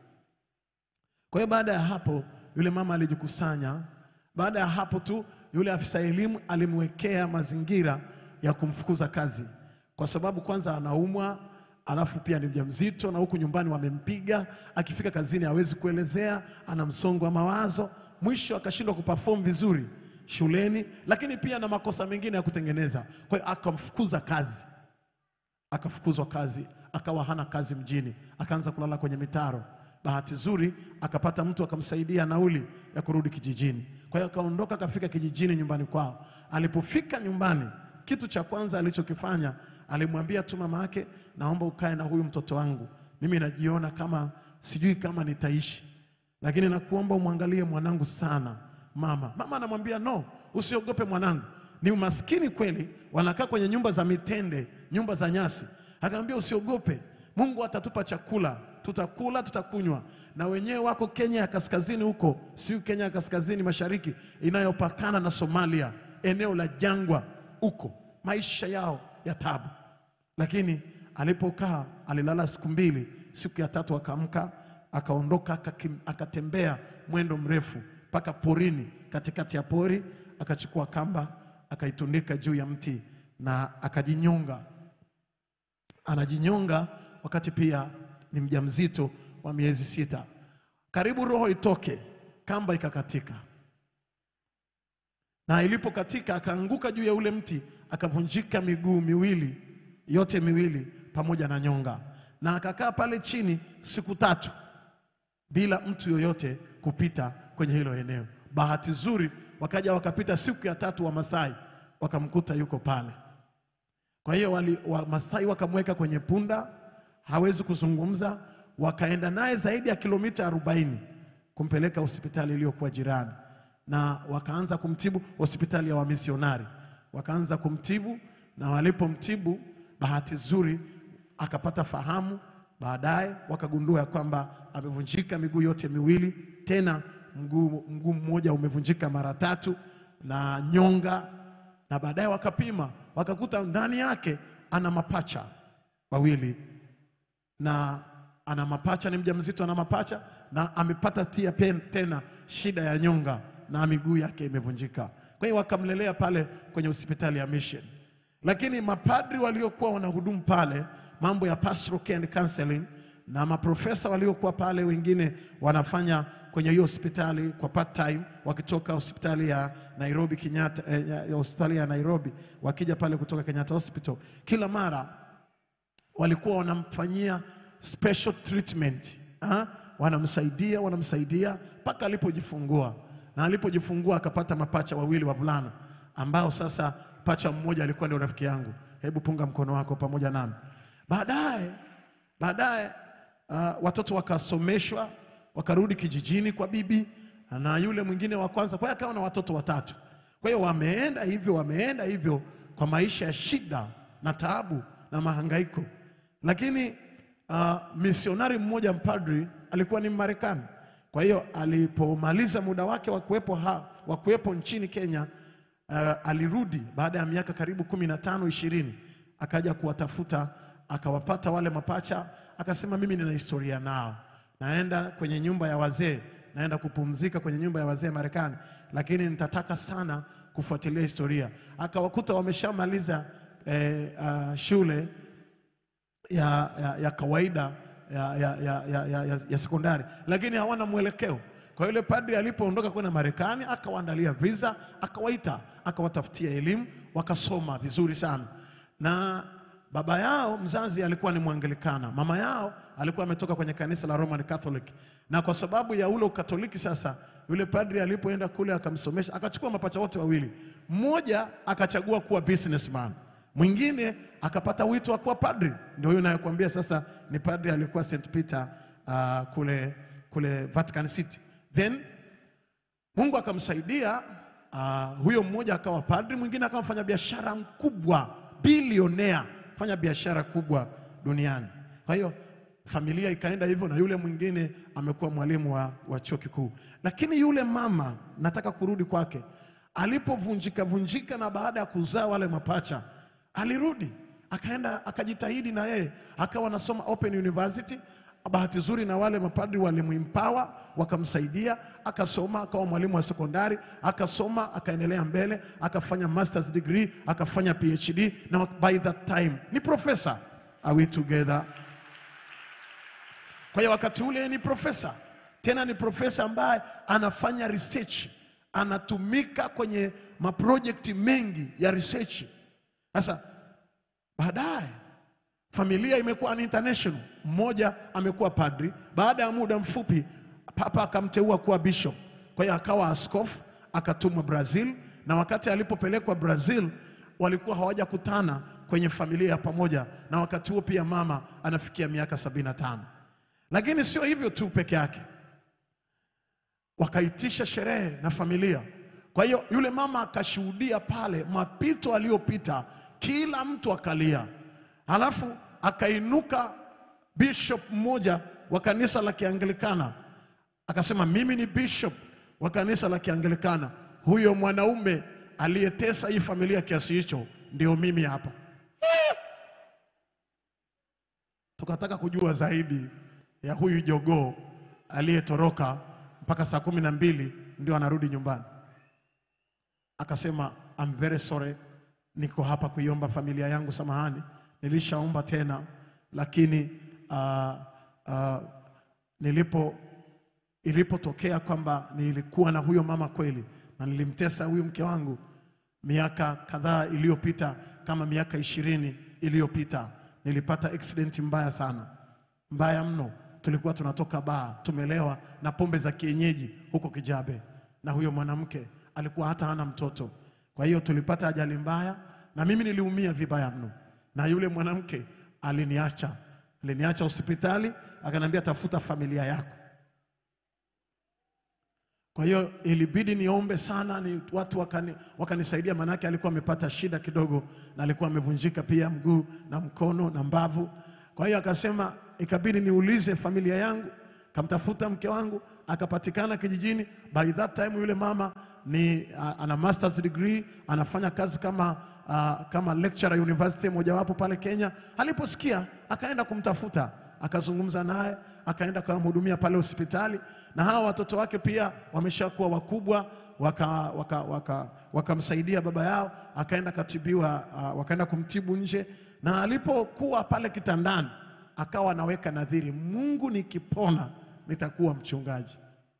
Kwa hiyo baada ya hapo yule mama alijikusanya. Baada ya hapo tu yule afisa elimu alimwekea mazingira ya kumfukuza kazi, kwa sababu kwanza anaumwa, alafu pia ni mjamzito na huku nyumbani wamempiga. Akifika kazini hawezi kuelezea, ana msongo wa mawazo. Mwisho akashindwa kuperform vizuri shuleni, lakini pia na makosa mengine ya kutengeneza. Kwa hiyo akamfukuza kazi akafukuzwa kazi, akawa hana kazi mjini, akaanza kulala kwenye mitaro. Bahati nzuri akapata mtu akamsaidia nauli ya kurudi kijijini. Kwa hiyo akaondoka akafika kijijini nyumbani kwao. Alipofika nyumbani, kitu cha kwanza alichokifanya alimwambia tu mama yake, naomba ukae na huyu mtoto wangu, mimi najiona kama sijui kama nitaishi, lakini nakuomba umwangalie mwanangu sana mama. Mama anamwambia no, usiogope mwanangu, ni umaskini kweli, wanakaa kwenye nyumba za mitende, nyumba za nyasi. Akamwambia usiogope, Mungu atatupa chakula, tutakula, tutakunywa. Na wenyewe wako Kenya ya kaskazini huko, siyo Kenya ya kaskazini mashariki inayopakana na Somalia, eneo la jangwa huko, maisha yao ya tabu. Lakini alipokaa alilala siku mbili, siku ya tatu akaamka, akaondoka, akakim- akatembea mwendo mrefu mpaka porini, katikati ya pori, akachukua kamba akaitundika juu ya mti na akajinyonga. Anajinyonga wakati pia ni mjamzito wa miezi sita. Karibu roho itoke, kamba ikakatika, na ilipokatika akaanguka juu ya ule mti, akavunjika miguu miwili yote miwili pamoja na nyonga, na akakaa pale chini siku tatu bila mtu yoyote kupita kwenye hilo eneo. Bahati nzuri wakaja wakapita siku ya tatu Wamasai wakamkuta yuko pale. Kwa hiyo wali- Wamasai wakamweka kwenye punda, hawezi kuzungumza, wakaenda naye zaidi ya kilomita 40 kumpeleka hospitali iliyokuwa jirani, na wakaanza kumtibu hospitali ya wamisionari, wakaanza kumtibu, na walipomtibu, bahati nzuri akapata fahamu. Baadaye wakagundua ya kwamba amevunjika miguu yote miwili, tena mguu mguu mmoja umevunjika mara tatu na nyonga na baadaye wakapima wakakuta ndani yake ana mapacha wawili na ana mapacha, ni mjamzito, ana mapacha na amepata tia pen, tena shida ya nyonga na miguu yake imevunjika. Kwa hiyo wakamlelea pale kwenye hospitali ya Mission, lakini mapadri waliokuwa wanahudumu pale mambo ya pastoral care and counseling na maprofesa waliokuwa pale, wengine wanafanya kwenye hiyo hospitali kwa part time, wakitoka hospitali ya Nairobi Kenyatta, eh, ya ya hospitali ya Nairobi wakija pale kutoka Kenyatta Hospital, kila mara walikuwa wanamfanyia special treatment ha? Wanamsaidia, wanamsaidia mpaka alipojifungua, na alipojifungua akapata mapacha wawili wavulana, ambao sasa pacha mmoja alikuwa ndio rafiki yangu. Hebu punga mkono wako pamoja nami. Baadaye baadaye uh, watoto wakasomeshwa, wakarudi kijijini kwa bibi na yule mwingine wa kwanza, kwa hiyo akawa na watoto watatu. Kwa hiyo wameenda hivyo, wameenda hivyo kwa maisha ya shida na taabu na mahangaiko, lakini uh, misionari mmoja mpadri alikuwa ni Marekani. Kwa hiyo alipomaliza muda wake wa kuwepo ha- wa kuwepo nchini Kenya uh, alirudi baada ya miaka karibu kumi na tano ishirini, akaja kuwatafuta akawapata wale mapacha, akasema mimi nina historia nao, naenda kwenye nyumba ya wazee, naenda kupumzika kwenye nyumba ya wazee Marekani, lakini nitataka sana kufuatilia historia. Akawakuta wameshamaliza eh, uh, shule ya, ya, ya kawaida ya, ya, ya, ya, ya, ya, ya sekondari, lakini hawana mwelekeo. Kwa yule padri alipoondoka kwenda Marekani, akawaandalia visa, akawaita, akawatafutia elimu, wakasoma vizuri sana. Na baba yao mzazi alikuwa ni Mwangilikana, mama yao alikuwa ametoka kwenye kanisa la Roman Catholic, na kwa sababu ya ule Ukatoliki sasa, yule padri alipoenda kule akamsomesha, akachukua mapacha wote wawili, mmoja akachagua kuwa businessman mwingine akapata wito wa kuwa padri. Ndio huyo nayokuambia sasa ni padri alikuwa St Peter uh, kule, kule Vatican City. Then Mungu akamsaidia uh, huyo mmoja akawa padri, mwingine akawa mfanya biashara mkubwa, bilionea, fanya biashara kubwa duniani. Kwa hiyo familia ikaenda hivyo, na yule mwingine amekuwa mwalimu wa, wa chuo kikuu. Lakini yule mama, nataka kurudi kwake, alipovunjika vunjika na baada ya kuzaa wale mapacha alirudi akaenda akajitahidi na yeye akawa anasoma Open University. Bahati nzuri na wale mapadri walimuimpawa wakamsaidia, akasoma akawa mwalimu wa sekondari, akasoma akaendelea mbele, akafanya masters degree, akafanya PhD na by that time ni profesa. Are we together? Kwa hiyo wakati ule ni profesa, tena ni profesa ambaye anafanya research, anatumika kwenye maprojekti mengi ya research. Sasa baadaye familia imekuwa ni international. Mmoja amekuwa padri, baada ya muda mfupi papa akamteua kuwa bishop. Kwa hiyo akawa askofu, akatumwa Brazil, na wakati alipopelekwa Brazil walikuwa hawajakutana kwenye familia ya pamoja, na wakati huo pia mama anafikia miaka sabini na tano. Lakini sio hivyo tu peke yake, wakaitisha sherehe na familia. Kwa hiyo yule mama akashuhudia pale mapito aliyopita, kila mtu akalia. Halafu akainuka bishop mmoja wa kanisa la Kianglikana akasema, mimi ni bishop wa kanisa la Kianglikana. Huyo mwanaume aliyetesa hii familia kiasi hicho ndio mimi hapa. Tukataka kujua zaidi ya huyu jogoo aliyetoroka mpaka saa kumi na mbili ndio anarudi nyumbani. Akasema, I'm very sorry, niko hapa kuiomba familia yangu samahani, nilishaomba tena, lakini uh, uh, nilipo ilipotokea kwamba nilikuwa na huyo mama kweli na nilimtesa huyu mke wangu miaka kadhaa iliyopita, kama miaka ishirini iliyopita, nilipata accident mbaya sana, mbaya mno. Tulikuwa tunatoka baa, tumelewa na pombe za kienyeji huko Kijabe, na huyo mwanamke alikuwa hata hana mtoto. Kwa hiyo tulipata ajali mbaya, na mimi niliumia vibaya mno, na yule mwanamke aliniacha, aliniacha hospitali, akaniambia tafuta familia yako. Kwa hiyo ilibidi niombe sana, ni watu wakani, wakanisaidia, maanake alikuwa amepata shida kidogo na alikuwa amevunjika pia mguu na mkono na mbavu. Kwa hiyo akasema, ikabidi niulize familia yangu, kamtafuta mke wangu akapatikana kijijini. By that time yule mama ni a- ana masters degree, anafanya kazi kama uh, kama lecturer university mojawapo pale Kenya. Aliposikia akaenda kumtafuta akazungumza naye akaenda kumhudumia pale hospitali, na hawa watoto wake pia wameshakuwa wakubwa, wakamsaidia waka, waka, wakamsaidia baba yao, akaenda katibiwa, uh, wakaenda kumtibu nje, na alipokuwa pale kitandani akawa anaweka nadhiri, Mungu nikipona nitakuwa mchungaji.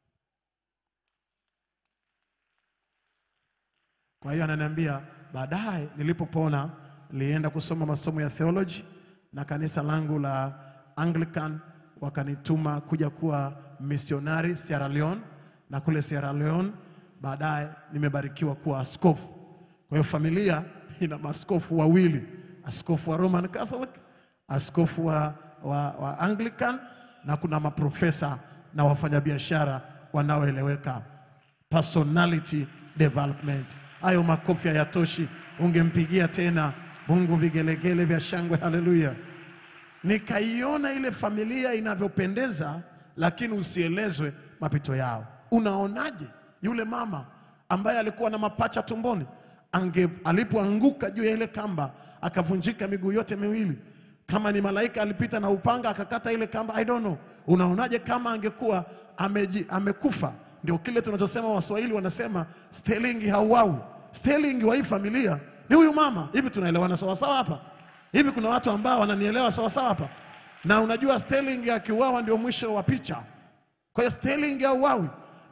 Kwa hiyo ananiambia baadaye, nilipopona nilienda kusoma masomo ya theology na kanisa langu la Anglican wakanituma kuja kuwa misionari Sierra Leone, na kule Sierra Leone baadaye nimebarikiwa kuwa askofu. Kwa hiyo familia ina maaskofu wawili, askofu wa Roman Catholic, askofu wa, wa, wa Anglican na kuna maprofesa na wafanyabiashara wanaoeleweka personality development. Hayo makofi hayatoshi, ungempigia tena Mungu vigelegele vya shangwe. Haleluya! Nikaiona ile familia inavyopendeza, lakini usielezwe mapito yao. Unaonaje yule mama ambaye alikuwa na mapacha tumboni, ange alipoanguka juu ya ile kamba akavunjika miguu yote miwili, kama ni malaika alipita na upanga akakata ile kamba, I don't know. Unaonaje kama angekuwa ameji, amekufa? Ndio kile tunachosema, Waswahili wanasema Sterling hauawi. Sterling wa hii familia ni huyu mama. Hivi tunaelewana sawasawa hapa? Hivi kuna watu ambao wananielewa sawasawa hapa? Na unajua Sterling akiuawa ndio mwisho wa picha. Kwa hiyo Sterling hauawi,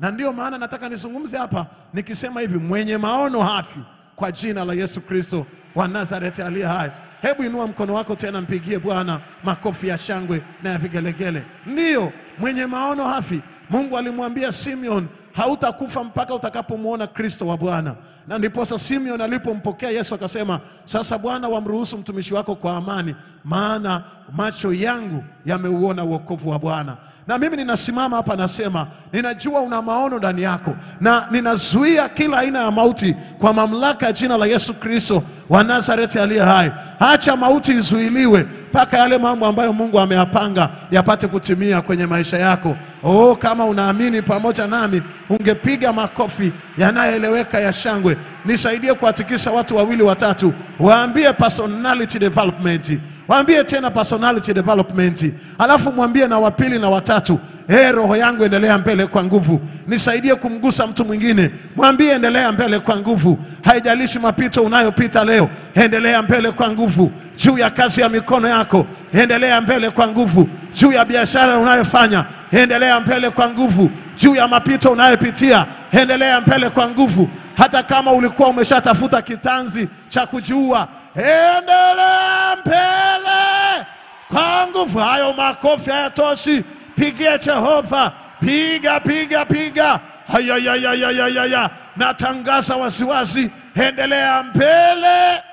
na ndiyo maana nataka nizungumze hapa nikisema hivi, mwenye maono hafi, kwa jina la Yesu Kristo wa Nazareti aliye hai. Hebu inua mkono wako tena, mpigie Bwana makofi ya shangwe na ya vigelegele. Ndiyo, mwenye maono hafi. Mungu alimwambia Simeon, hautakufa mpaka utakapomwona Kristo wa Bwana. Na ndiposa Simeon alipompokea Yesu akasema, sasa Bwana, wamruhusu mtumishi wako kwa amani, maana macho yangu yameuona wokovu wa Bwana. Na mimi ninasimama hapa nasema, ninajua una maono ndani yako, na ninazuia kila aina ya mauti kwa mamlaka ya jina la Yesu Kristo wa Nazareti aliye hai. Acha mauti izuiliwe mpaka yale mambo ambayo Mungu ameyapanga yapate kutimia kwenye maisha yako. Oh, kama unaamini pamoja nami, ungepiga makofi yanayoeleweka ya shangwe. Nisaidie kuwatikisa watu wawili watatu, waambie personality development, waambie tena personality development, alafu mwambie na wapili na watatu, hey, roho yangu endelea mbele kwa nguvu. Nisaidie kumgusa mtu mwingine, mwambie endelea mbele kwa nguvu. Haijalishi mapito unayopita leo, endelea mbele kwa nguvu. Juu ya kazi ya mikono yako, endelea mbele kwa nguvu. Juu ya biashara unayofanya, endelea mbele kwa nguvu. Juu ya mapito unayopitia, endelea mbele kwa nguvu. Hata kama ulikuwa umeshatafuta kitanzi cha kujiua, endelea mbele kwa nguvu. Hayo makofi hayatoshi, pigie Jehova, piga piga piga. Hayayayayayaya, natangaza wasiwasi, endelea mbele,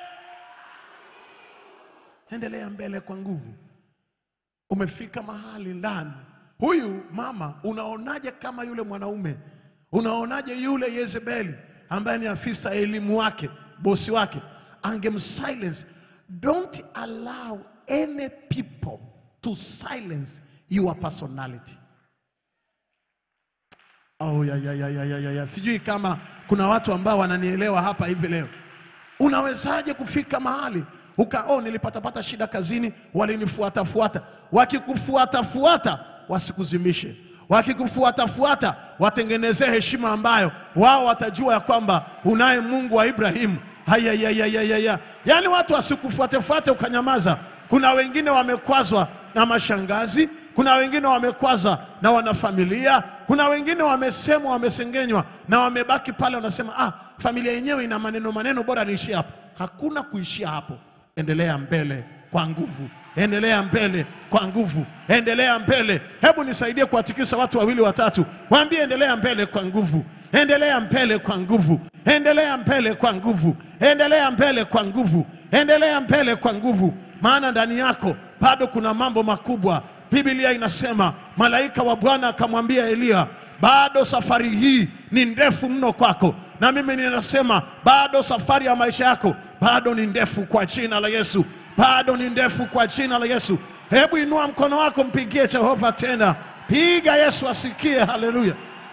endelea mbele kwa nguvu. Umefika mahali ndani, huyu mama, unaonaje kama yule mwanaume? Unaonaje yule Yezebeli ambaye ni afisa elimu wake, bosi wake, angemsilence? Don't allow any people to silence your personality. Oh, ya, ya, ya, ya, ya, ya, ya. Sijui kama kuna watu ambao wananielewa hapa hivi leo. Unawezaje kufika mahali uka oh, nilipatapata shida kazini, walinifuatafuata. Wakikufuatafuata wasikuzimishe, wakikufuatafuata watengenezee heshima ambayo wao watajua ya kwamba unaye Mungu wa Ibrahimu. Haya, ya, ya, ya, ya, ya. Yaani watu wasikufuatefuate ukanyamaza. Kuna wengine wamekwazwa na mashangazi, kuna wengine wamekwazwa na wanafamilia, kuna wengine wamesemwa, wamesengenywa na wamebaki pale, wanasema ah, familia yenyewe ina maneno maneno, bora niishie hapo. Hakuna kuishia hapo, endelea mbele kwa nguvu, endelea mbele kwa nguvu, endelea mbele. Hebu nisaidie kuwatikisa watu wawili watatu, waambie endelea mbele kwa nguvu, endelea mbele kwa nguvu, endelea mbele kwa nguvu, endelea mbele kwa nguvu, endelea mbele kwa nguvu, maana ndani yako bado kuna mambo makubwa. Biblia inasema malaika wa Bwana akamwambia Eliya, bado safari hii ni ndefu mno kwako, na mimi ninasema bado safari ya maisha yako bado ni ndefu kwa jina la Yesu, bado ni ndefu kwa jina la Yesu. Hebu inua mkono wako, mpigie Jehova tena, piga Yesu asikie. Haleluya!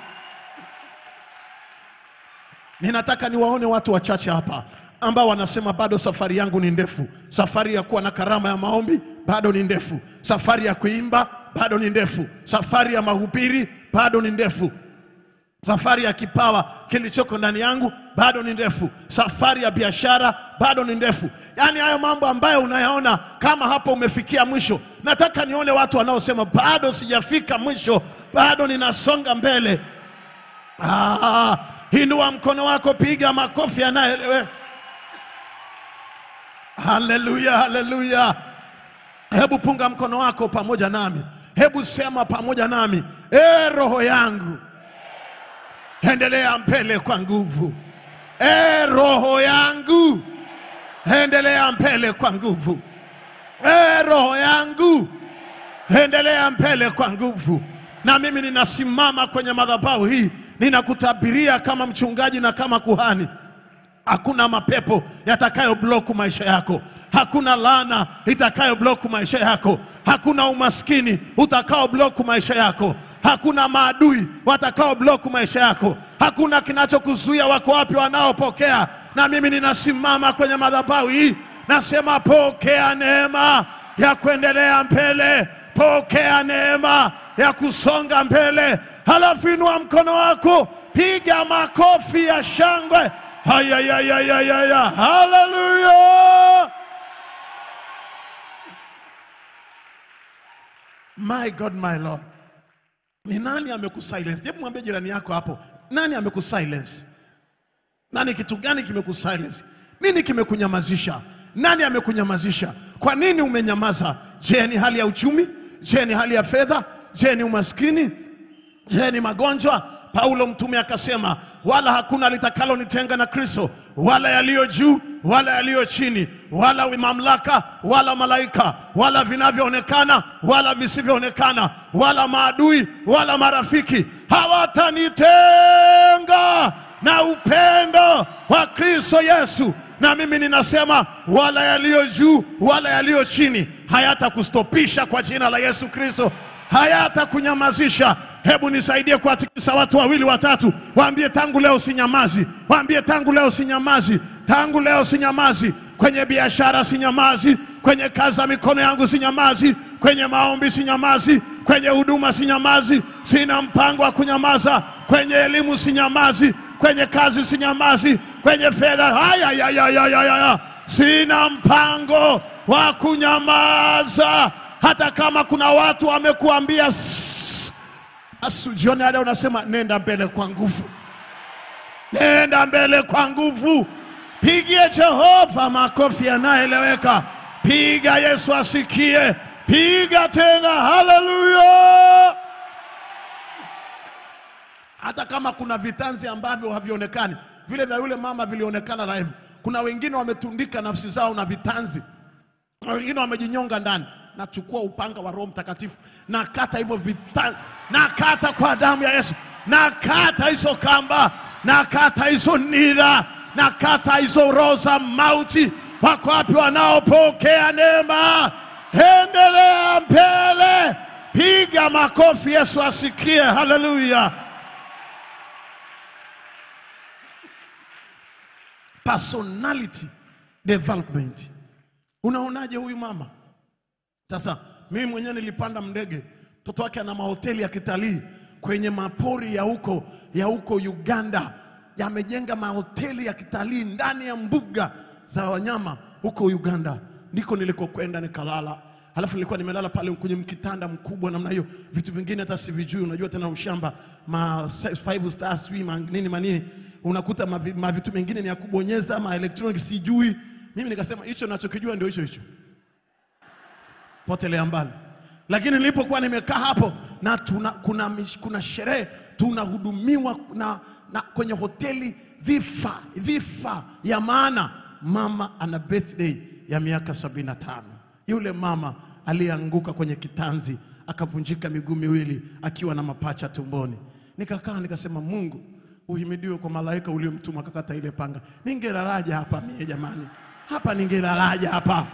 Ninataka niwaone watu wachache hapa ambao wanasema bado safari yangu ni ndefu. Safari ya kuwa na karama ya maombi bado ni ndefu. Safari ya kuimba bado ni ndefu. Safari ya mahubiri bado ni ndefu. Safari ya kipawa kilichoko ndani yangu bado ni ndefu. Safari ya biashara bado ni ndefu. Yaani hayo mambo ambayo unayaona kama hapo umefikia mwisho, nataka nione watu wanaosema bado sijafika mwisho, bado ninasonga mbele. Ah, inua mkono wako, piga makofi yanayoelewe. Haleluya, haleluya. Hebu punga mkono wako pamoja nami, hebu sema pamoja nami, e roho yangu endelea mbele kwa nguvu. E roho yangu endelea mbele kwa nguvu. E roho yangu endelea mbele kwa nguvu. Na mimi ninasimama kwenye madhabahu hii, ninakutabiria kama mchungaji na kama kuhani Hakuna mapepo yatakayo bloku maisha yako. Hakuna laana itakayo bloku maisha yako. Hakuna umaskini utakao bloku maisha yako. Hakuna maadui watakao bloku maisha yako. Hakuna kinachokuzuia. Wako wapi wanaopokea? Na mimi ninasimama kwenye madhabahu hii, nasema pokea neema ya kuendelea mbele, pokea neema ya kusonga mbele. Halafu inua mkono wako, piga makofi ya shangwe. Hayayayayaya, haleluya! My God, my Lord, Ni nani amekusilence? Hebu mwambie jirani yako hapo, nani amekusilence? Nani, kitu gani kimekusilence? Nini kimekunyamazisha? Nani amekunyamazisha? Kwa nini umenyamaza? Je, ni hali ya uchumi? Je, ni hali ya fedha? Je, ni umaskini? Je, ni magonjwa? Paulo mtume akasema, wala hakuna litakalonitenga na Kristo, wala yaliyo juu wala yaliyo chini, wala mamlaka wala malaika, wala vinavyoonekana wala visivyoonekana, wala maadui wala marafiki hawatanitenga na upendo wa Kristo Yesu. Na mimi ninasema wala yaliyo juu wala yaliyo chini hayatakustopisha kwa jina la Yesu Kristo, hayatakunyamazisha. Hebu nisaidie kuwatikisa watu wawili watatu, waambie tangu leo sinyamazi, waambie tangu leo sinyamazi, tangu leo sinyamazi, kwenye biashara sinyamazi, kwenye kazi za mikono yangu sinyamazi, kwenye maombi sinyamazi, kwenye huduma sinyamazi, sina mpango wa kunyamaza, kwenye elimu sinyamazi, kwenye kazi sinyamazi, kwenye fedha haya ya, ya, ya, ya, ya, ya. sina mpango wa kunyamaza, hata kama kuna watu wamekuambia "Sss." Asu jioni ya leo unasema nenda mbele kwa nguvu, nenda mbele kwa nguvu. Pigie Jehova makofi yanayoeleweka, piga Yesu asikie, piga tena, haleluya. Hata kama kuna vitanzi ambavyo havionekani, vile vya yule mama vilionekana live. Kuna wengine wametundika nafsi zao na vitanzi na wengine wamejinyonga ndani. Nachukua upanga wa Roho Mtakatifu, nakata hivyo vita, nakata kwa damu ya Yesu, nakata hizo kamba, nakata hizo nira, nakata hizo roho za mauti. Wako wapi wanaopokea neema? Endelea mbele, piga makofi, Yesu asikie. Haleluya! Personality development. Unaonaje huyu mama? Sasa mimi mwenyewe nilipanda ndege, mtoto wake ana mahoteli ya kitalii kwenye mapori ya huko ya huko Uganda, yamejenga mahoteli ya kitalii ndani ya mbuga za wanyama huko Uganda. Ndiko nilikokwenda nikalala, halafu nilikuwa nimelala pale kwenye mkitanda mkubwa namna hiyo, vitu vingine hata sivijui. Unajua tena ushamba, ma five star sijui ma nini manini, unakuta mavi- mavitu mengine ni ya kubonyeza, ma electronic sijui. Mimi nikasema hicho nachokijua ndio hicho hicho potelea mbali. Lakini nilipokuwa nimekaa hapo na tuna, kuna, mish- kuna sherehe tunahudumiwa na, na kwenye hoteli vifa vifa ya maana. Mama ana birthday ya miaka sabini na tano. Yule mama aliyeanguka kwenye kitanzi akavunjika miguu miwili akiwa na mapacha tumboni. Nikakaa nikasema, Mungu uhimidiwe kwa malaika uliomtuma akakata ile panga. Ningelalaja hapa mie jamani, hapa ningelalaja hapa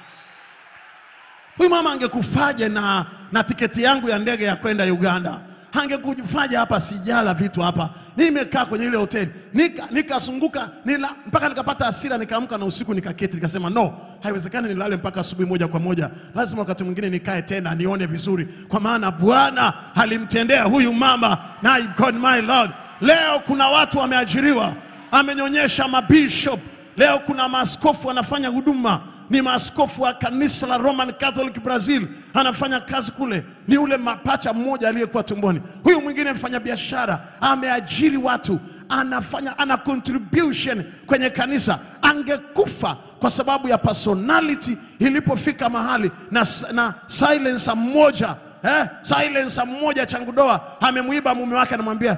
Huyu mama angekufaje na, na tiketi yangu ya ndege ya kwenda Uganda? Angekufaje hapa sijala vitu hapa. Nimekaa kwenye ile hoteli nika nikazunguka nila, mpaka nikapata hasira, nikaamka na usiku nikaketi, nikasema no, haiwezekani nilale mpaka asubuhi moja kwa moja, lazima wakati mwingine nikae tena nione vizuri, kwa maana Bwana alimtendea huyu mama na God my Lord. Leo kuna watu wameajiriwa, amenyonyesha mabishop Leo kuna maaskofu wanafanya huduma, ni maaskofu wa kanisa la Roman Catholic Brazil, anafanya kazi kule. Ni ule mapacha mmoja aliyekuwa tumboni. Huyu mwingine mfanya biashara, ameajiri watu, anafanya ana contribution kwenye kanisa. Angekufa kwa sababu ya personality ilipofika mahali na, na silencer mmoja eh, silencer mmoja changudoa amemwiba mume wake, anamwambia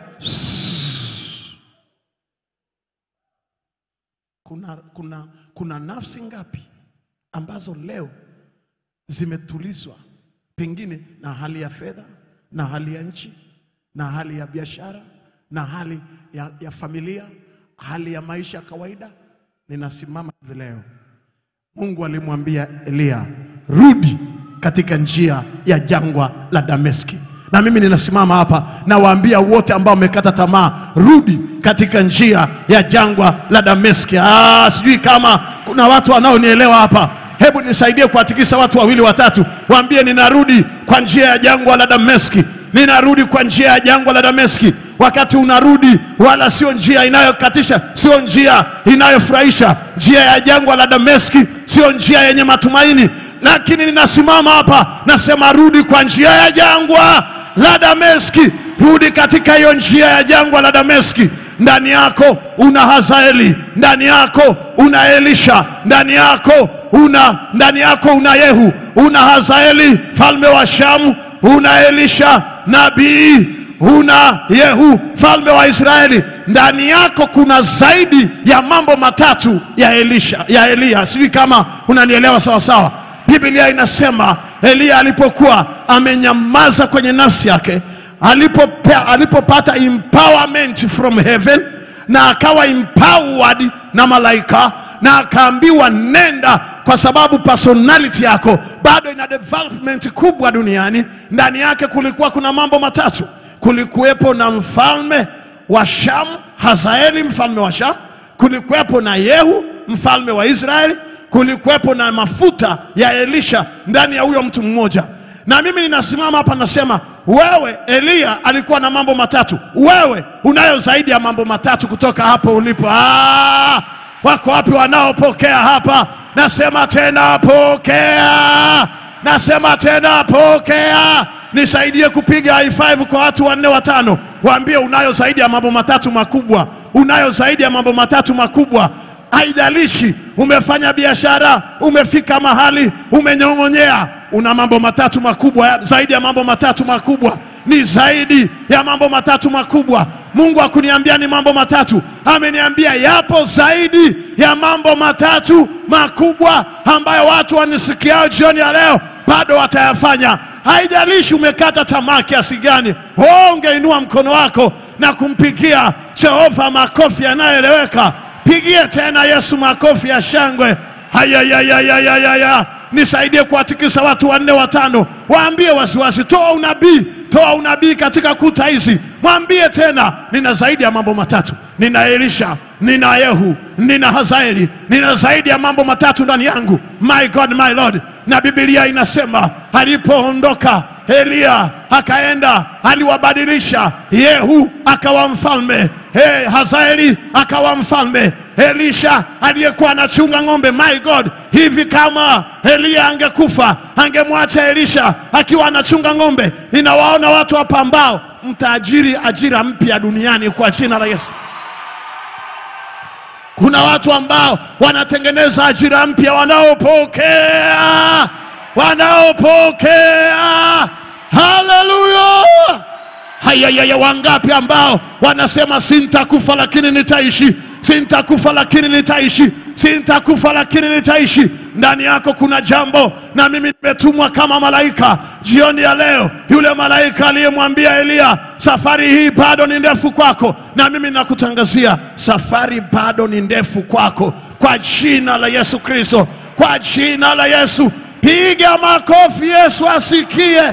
kuna, kuna, kuna nafsi ngapi ambazo leo zimetulizwa pengine na hali ya fedha na hali ya nchi na hali ya biashara na hali ya, ya familia, hali ya maisha ya kawaida. Ninasimama hivi leo, Mungu alimwambia Eliya, rudi katika njia ya jangwa la Dameski. Na mimi ninasimama hapa nawaambia wote ambao wamekata tamaa, rudi katika njia ya jangwa la Dameski. Ah, sijui kama kuna watu wanaonielewa hapa. Hebu nisaidie kuwatikisa watu wawili watatu, waambie ninarudi kwa njia ya jangwa la Dameski, ninarudi kwa njia ya jangwa la Dameski. Wakati unarudi, wala sio njia inayokatisha, sio njia inayofurahisha. Njia ya jangwa la Dameski sio njia yenye matumaini, lakini ninasimama hapa nasema, rudi kwa njia ya jangwa la Dameski. Rudi katika hiyo njia ya jangwa la Dameski. Ndani yako una Hazaeli, ndani yako una Elisha, ndani yako una ndani yako una Yehu, una Hazaeli falme wa Shamu, una Elisha nabii una Yehu falme wa Israeli. Ndani yako kuna zaidi ya mambo matatu ya Elisha, ya Eliya. Sijui kama unanielewa sawa sawa. Biblia inasema Eliya alipokuwa amenyamaza kwenye nafsi yake, alipope- alipopata empowerment from heaven na akawa empowered na malaika na akaambiwa nenda, kwa sababu personality yako bado ina development kubwa duniani. Ndani yake kulikuwa kuna mambo matatu. Kulikuwepo na mfalme wa Shamu, Hazaeli mfalme wa Shamu, kulikuwepo na Yehu mfalme wa Israeli, kulikuwepo na mafuta ya Elisha ndani ya huyo mtu mmoja. Na mimi ninasimama hapa nasema, wewe Eliya alikuwa na mambo matatu, wewe unayo zaidi ya mambo matatu kutoka hapo ulipo. Ah, wako wapi wanaopokea hapa? Nasema tena pokea, nasema tena pokea. Nisaidie kupiga high five kwa watu wanne watano, waambie unayo zaidi ya mambo matatu makubwa, unayo zaidi ya mambo matatu makubwa. Haijalishi umefanya biashara, umefika mahali, umenyong'onyea, una mambo matatu makubwa, zaidi ya mambo matatu makubwa, ni zaidi ya mambo matatu makubwa. Mungu hakuniambia ni mambo matatu, ameniambia yapo zaidi ya mambo matatu makubwa ambayo watu wanisikiao jioni ya leo bado watayafanya. Haijalishi umekata tamaa kiasi gani, oh, ungeinua mkono wako na kumpigia Jehova makofi yanayoeleweka. Pigie tena Yesu makofi ya shangwe. Hayayayayayaya, nisaidie kuwatikisa watu wanne watano, waambie wasiwasi, toa unabii, toa unabii katika kuta hizi. Mwambie tena, nina zaidi ya mambo matatu, nina Elisha, nina Yehu, nina Hazaeli, nina zaidi ya mambo matatu ndani yangu. My God, my Lord. Na Biblia inasema alipoondoka Eliya akaenda, aliwabadilisha. Yehu akawa mfalme, hey, Hazaeli akawa mfalme, Elisha aliyekuwa anachunga ng'ombe. My God, hivi kama Eliya angekufa angemwacha Elisha akiwa anachunga ng'ombe. Ninawaona watu hapa ambao mtaajiri ajira mpya duniani kwa jina la Yesu. Kuna watu ambao wanatengeneza ajira mpya, wanaopokea wanaopokea. Haleluya! Hayayaya, wangapi ambao wanasema sintakufa lakini nitaishi, sintakufa lakini nitaishi, sintakufa lakini nitaishi. Ndani yako kuna jambo, na mimi nimetumwa kama malaika jioni ya leo, yule malaika aliyemwambia Eliya, safari hii bado ni ndefu kwako, na mimi nakutangazia safari bado ni ndefu kwako, kwa jina la Yesu Kristo, kwa jina la Yesu. Piga makofi, Yesu asikie.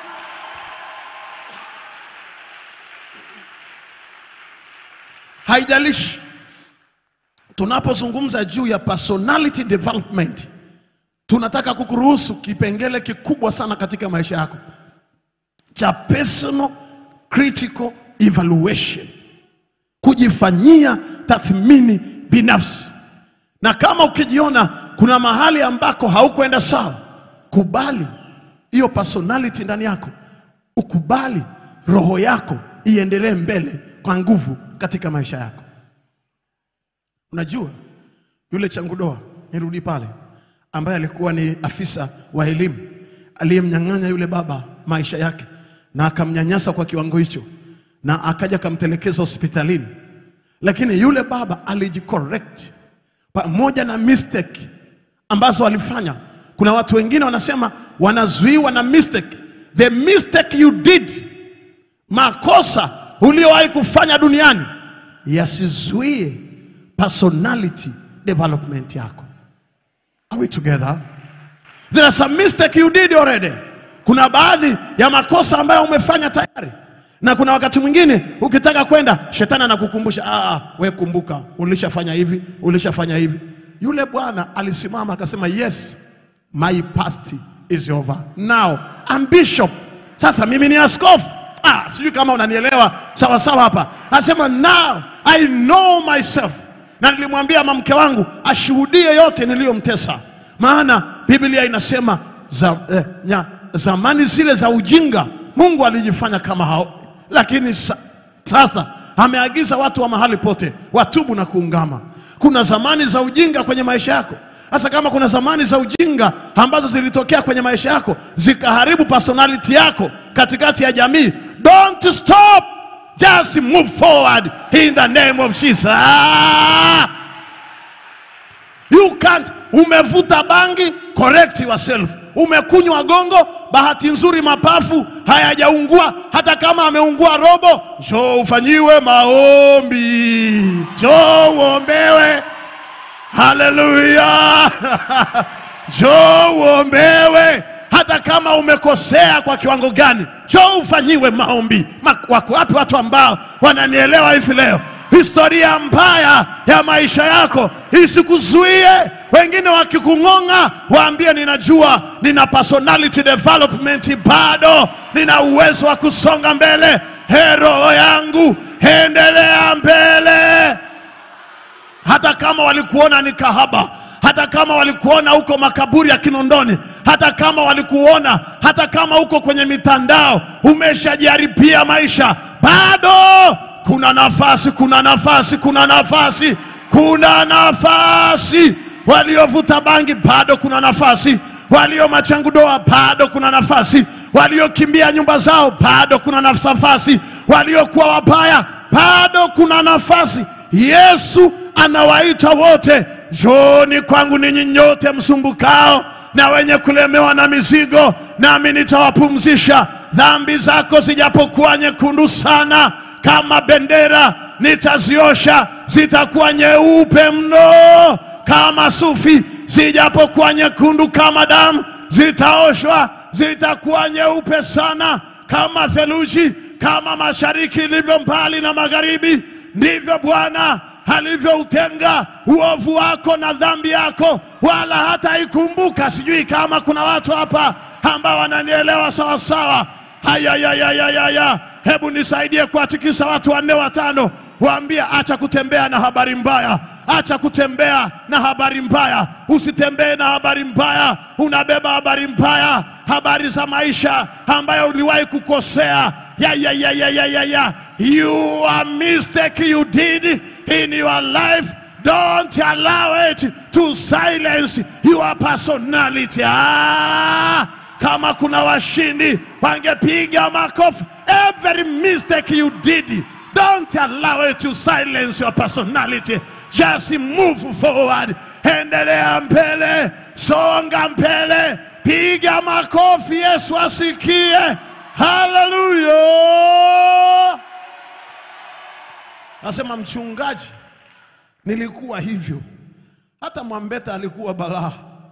Haijalishi tunapozungumza juu ya personality development, tunataka kukuruhusu kipengele kikubwa sana katika maisha yako cha personal critical evaluation, kujifanyia tathmini binafsi. Na kama ukijiona kuna mahali ambako haukwenda sawa, kubali hiyo personality ndani yako, ukubali roho yako iendelee mbele kwa nguvu katika maisha yako. Unajua yule changudoa, nirudi pale, ambaye alikuwa ni afisa wa elimu aliyemnyang'anya yule baba maisha yake na akamnyanyasa kwa kiwango hicho, na akaja akamtelekeza hospitalini, lakini yule baba alijicorrect pamoja na mistake ambazo walifanya. Kuna watu wengine wanasema wanazuiwa na mistake. The mistake you did, makosa uliowahi kufanya duniani yasizuie personality development yako. Are we together? There are some mistake you did already. Kuna baadhi ya makosa ambayo umefanya tayari, na kuna wakati mwingine ukitaka kwenda, shetani anakukumbusha ah, we kumbuka, ulishafanya hivi, ulishafanya hivi. Yule bwana alisimama akasema, yes my past is over now I'm bishop. Sasa mimi ni askofu. Ah, sijui kama unanielewa sawa sawa hapa. Anasema now I know myself, na nilimwambia mamke wangu ashuhudie yote niliyomtesa, maana Biblia inasema za, eh, nya, zamani zile za ujinga Mungu alijifanya kama hao, lakini sa, sasa ameagiza watu wa mahali pote watubu na kuungama. Kuna zamani za ujinga kwenye maisha yako. Sasa kama kuna zamani za ujinga ambazo zilitokea kwenye maisha yako zikaharibu personality yako katikati ya jamii, don't stop, just move forward in the name of Jesus. Ah! You can't. Umevuta bangi, correct yourself. Umekunywa gongo, bahati nzuri mapafu hayajaungua, hata kama ameungua robo, njoo ufanyiwe maombi, njoo uombewe. Haleluya! Njoo uombewe, hata kama umekosea kwa kiwango gani, njoo ufanyiwe maombi. Ma- Wako wapi watu ambao wananielewa hivi leo? Historia mbaya ya maisha yako isikuzuie. Wengine wakikung'ong'a, waambie ninajua, nina personality development, bado nina uwezo wa kusonga mbele. He, roho yangu, endelea mbele hata kama walikuona ni kahaba, hata kama walikuona uko makaburi ya Kinondoni, hata kama walikuona, hata kama uko kwenye mitandao umeshajaribia maisha, bado kuna nafasi, kuna nafasi, kuna nafasi, kuna nafasi. Waliovuta bangi bado kuna nafasi, walio machangudoa bado kuna nafasi, waliokimbia nyumba zao bado kuna nafasi, waliokuwa wabaya bado kuna nafasi. Yesu anawaita wote, njooni kwangu ninyi nyote msumbukao na wenye kulemewa na mizigo, nami nitawapumzisha. Dhambi zako zijapokuwa nyekundu sana kama bendera, nitaziosha, zitakuwa nyeupe mno kama sufi, zijapokuwa nyekundu kama damu, zitaoshwa, zitakuwa nyeupe sana kama theluji, kama mashariki ilivyo mbali na magharibi, ndivyo Bwana alivyoutenga uovu wako na dhambi yako, wala hata ikumbuka. Sijui kama kuna watu hapa ambao wananielewa sawa sawa. Hayayayayaya, hebu nisaidie kuwatikisa watu wanne watano, waambie acha kutembea na habari mbaya, acha kutembea na habari mbaya. Usitembee na habari mbaya, unabeba habari mbaya, habari za maisha ambayo uliwahi kukosea. Ya, ya, ya, ya, ya, ya, ya. You are mistake you did in your life. Don't allow it to silence your personality. Ah, kama kuna washindi wangepiga makofi. Every mistake you did, don't allow it to silence your personality. Just move forward. Endelea mbele, songa mbele, piga makofi, Yesu asikie. Haleluya! Nasema mchungaji, nilikuwa hivyo. Hata Mwambeta alikuwa balaa,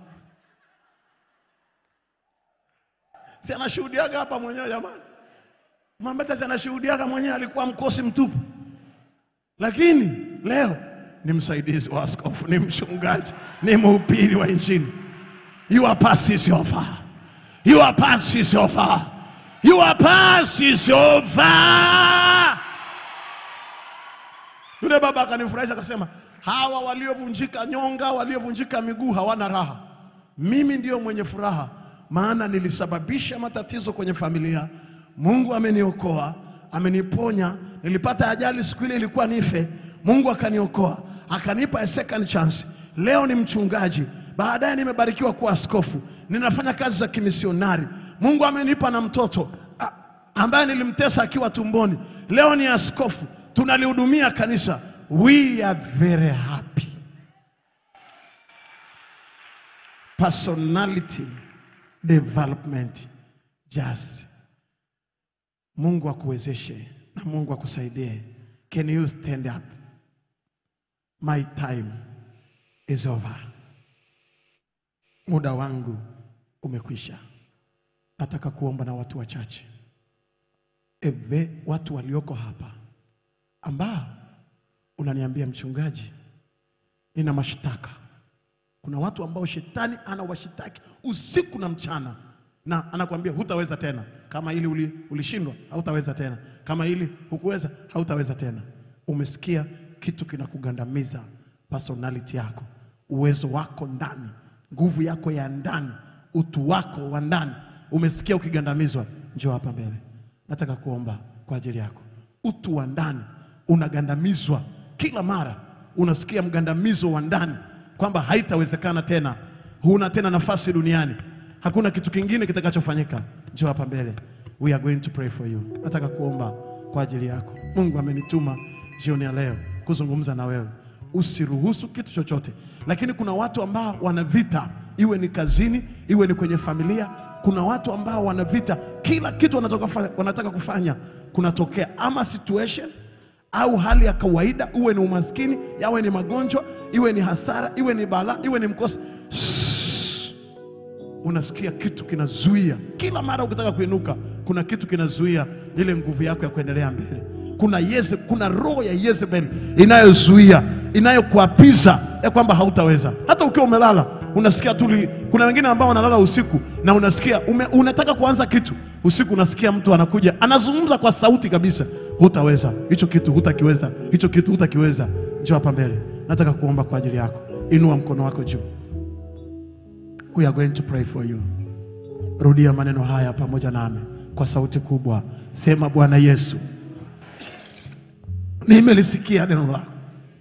si anashuhudiaga hapa mwenyewe jamani. Mwambeta si anashuhudiaga mwenyewe, alikuwa mkosi mtupu, lakini leo ni msaidizi wa askofu, ni mchungaji, ni mhubiri wa Injili. Your past is over. Your past is over. Your past is over. Yule baba akanifurahisha akasema, hawa waliovunjika nyonga, waliovunjika miguu hawana raha. Mimi ndio mwenye furaha, maana nilisababisha matatizo kwenye familia. Mungu ameniokoa, ameniponya. Nilipata ajali siku ile ilikuwa nife, Mungu akaniokoa, akanipa a second chance. Leo ni mchungaji, baadaye nimebarikiwa kuwa askofu, ninafanya kazi za kimisionari. Mungu amenipa na mtoto a- ambaye nilimtesa akiwa tumboni, leo ni askofu, tunalihudumia kanisa. We are very happy. Personality development just Mungu akuwezeshe na Mungu akusaidie. Can you stand up? My time is over. Muda wangu umekwisha. Nataka kuomba na watu wachache, eve watu walioko hapa ambao unaniambia mchungaji, nina mashtaka. Kuna watu ambao shetani anawashitaki usiku na mchana, na anakuambia hutaweza tena. Kama hili uli, ulishindwa, hautaweza tena. Kama hili hukuweza, hautaweza tena. Umesikia kitu kinakugandamiza personality yako, uwezo wako ndani, nguvu yako ya ndani, utu wako wa ndani. Umesikia ukigandamizwa, njoo hapa mbele. nataka kuomba kwa ajili yako. Utu wa ndani unagandamizwa kila mara, unasikia mgandamizo wa ndani kwamba haitawezekana tena, huna tena nafasi duniani, hakuna kitu kingine kitakachofanyika. Njoo hapa mbele, we are going to pray for you. Nataka kuomba kwa ajili yako. Mungu amenituma jioni ya leo kuzungumza na wewe. Usiruhusu kitu chochote, lakini kuna watu ambao wana vita, iwe ni kazini, iwe ni kwenye familia. Kuna watu ambao wana vita, kila kitu wanataka kufanya, wanataka kufanya kunatokea ama situation au hali ya kawaida, uwe ni umaskini, yawe ni magonjwa, iwe ni hasara, iwe ni balaa, iwe ni mkosi unasikia kitu kinazuia kila mara ukitaka kuinuka, kuna kitu kinazuia ile nguvu yako ya kuendelea mbele. Kuna Yeze, kuna roho ya Yezebel inayozuia inayokuapiza ya kwamba hautaweza. Hata ukiwa umelala unasikia tu. li- Kuna wengine ambao wanalala usiku na unasikia ume, unataka kuanza kitu usiku, unasikia mtu anakuja anazungumza kwa sauti kabisa, hutaweza hicho kitu, hutakiweza hicho kitu, hutakiweza. Njoo hapa mbele, nataka kuomba kwa ajili yako. Inua mkono wako juu. We are going to pray for you. Rudia maneno haya pamoja nami kwa sauti kubwa. Sema, Bwana Yesu, nimelisikia neno lako,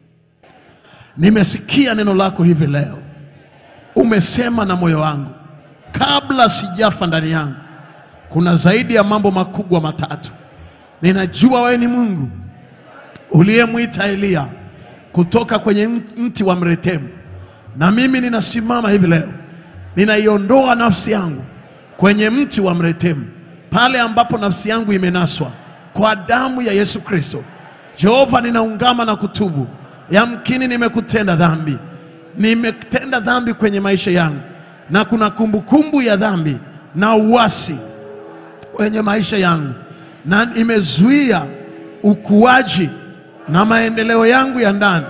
nimesikia neno lako hivi leo. Umesema na moyo wangu kabla sijafa ndani yangu, kuna zaidi ya mambo makubwa matatu. Ninajua wewe ni Mungu uliyemwita Eliya kutoka kwenye mti wa mretemu, na mimi ninasimama hivi leo, ninaiondoa nafsi yangu kwenye mti wa mretemu, pale ambapo nafsi yangu imenaswa kwa damu ya Yesu Kristo. Jehova, ninaungama na kutubu, yamkini nimekutenda dhambi, nimetenda dhambi kwenye maisha yangu, na kuna kumbukumbu ya dhambi na uasi kwenye maisha yangu na imezuia ukuaji na maendeleo yangu ya ndani.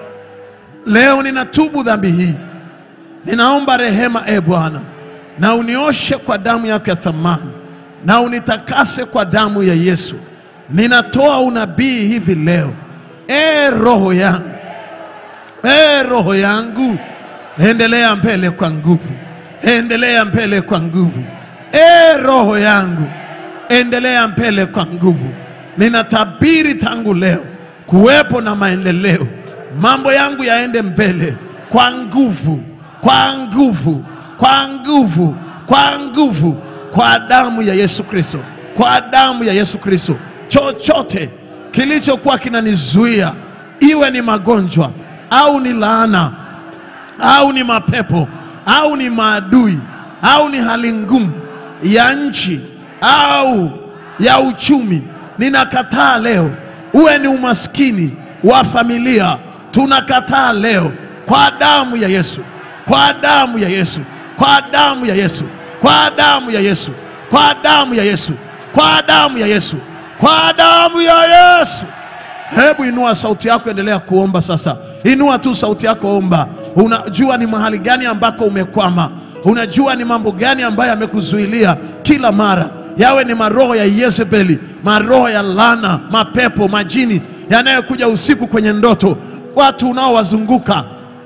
Leo ninatubu dhambi hii, ninaomba rehema e Bwana, na unioshe kwa damu yako ya thamani, na unitakase kwa damu ya Yesu. Ninatoa unabii hivi leo, e roho yangu, e roho yangu, endelea mbele kwa nguvu, endelea mbele kwa nguvu, e roho yangu endelea mbele kwa nguvu. Ninatabiri tangu leo kuwepo na maendeleo, mambo yangu yaende mbele kwa nguvu, kwa nguvu, kwa nguvu, kwa nguvu, kwa damu ya Yesu Kristo, kwa damu ya Yesu Kristo. Chochote kilichokuwa kinanizuia, iwe ni magonjwa au ni laana au ni mapepo au ni maadui au ni hali ngumu ya nchi au ya uchumi, ninakataa leo. Uwe ni umaskini wa familia, tunakataa leo kwa damu ya Yesu, kwa damu ya Yesu, kwa damu ya Yesu, kwa damu ya Yesu, kwa damu ya Yesu, kwa damu ya Yesu, kwa damu ya Yesu. Hebu inua sauti yako, endelea kuomba sasa. Inua tu sauti yako, omba. Unajua ni mahali gani ambako umekwama, unajua ni mambo gani ambayo yamekuzuilia kila mara, yawe ni maroho ya Yezebeli, maroho ya lana, mapepo, majini yanayokuja usiku kwenye ndoto, watu unaowazunguka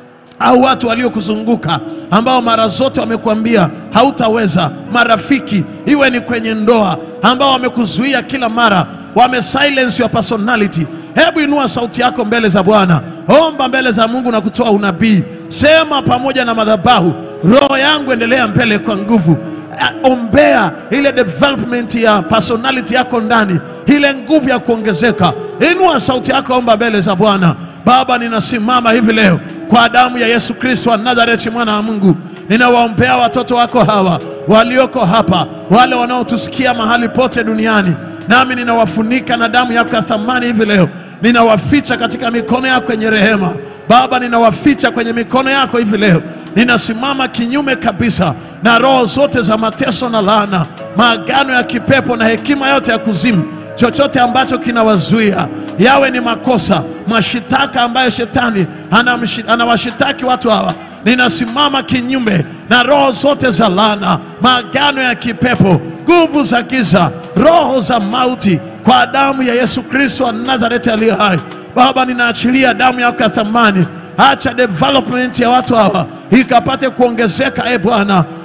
au watu waliokuzunguka ambao mara zote wamekuambia hautaweza, marafiki, iwe ni kwenye ndoa, ambao wamekuzuia kila mara, wame silence your personality. Hebu inua sauti yako mbele za Bwana, omba mbele za Mungu na kutoa unabii. Sema pamoja na madhabahu, roho yangu endelea mbele kwa nguvu. Ah, Ombea ile development ya personality yako ndani, ile nguvu ya kuongezeka. Inua sauti yako, omba mbele za Bwana. Baba, ninasimama hivi leo kwa damu ya Yesu Kristo wa Nazareti, mwana wa Mungu, ninawaombea watoto wako hawa walioko hapa, wale wanaotusikia mahali pote duniani, nami ninawafunika na damu yako ya thamani hivi leo, ninawaficha katika mikono yako yenye rehema. Baba, ninawaficha kwenye mikono yako hivi leo. Ninasimama kinyume kabisa na roho zote za mateso na laana, maagano ya kipepo na hekima yote ya kuzimu chochote ambacho kinawazuia yawe ni makosa, mashitaka ambayo shetani anamshi- anawashitaki watu hawa, ninasimama kinyume na roho zote za laana, maagano ya kipepo, nguvu za giza, roho za mauti, kwa damu ya Yesu Kristo wa Nazareti aliye hai. Baba, ninaachilia damu yako ya thamani Acha development ya watu hawa ikapate kuongezeka, e Bwana,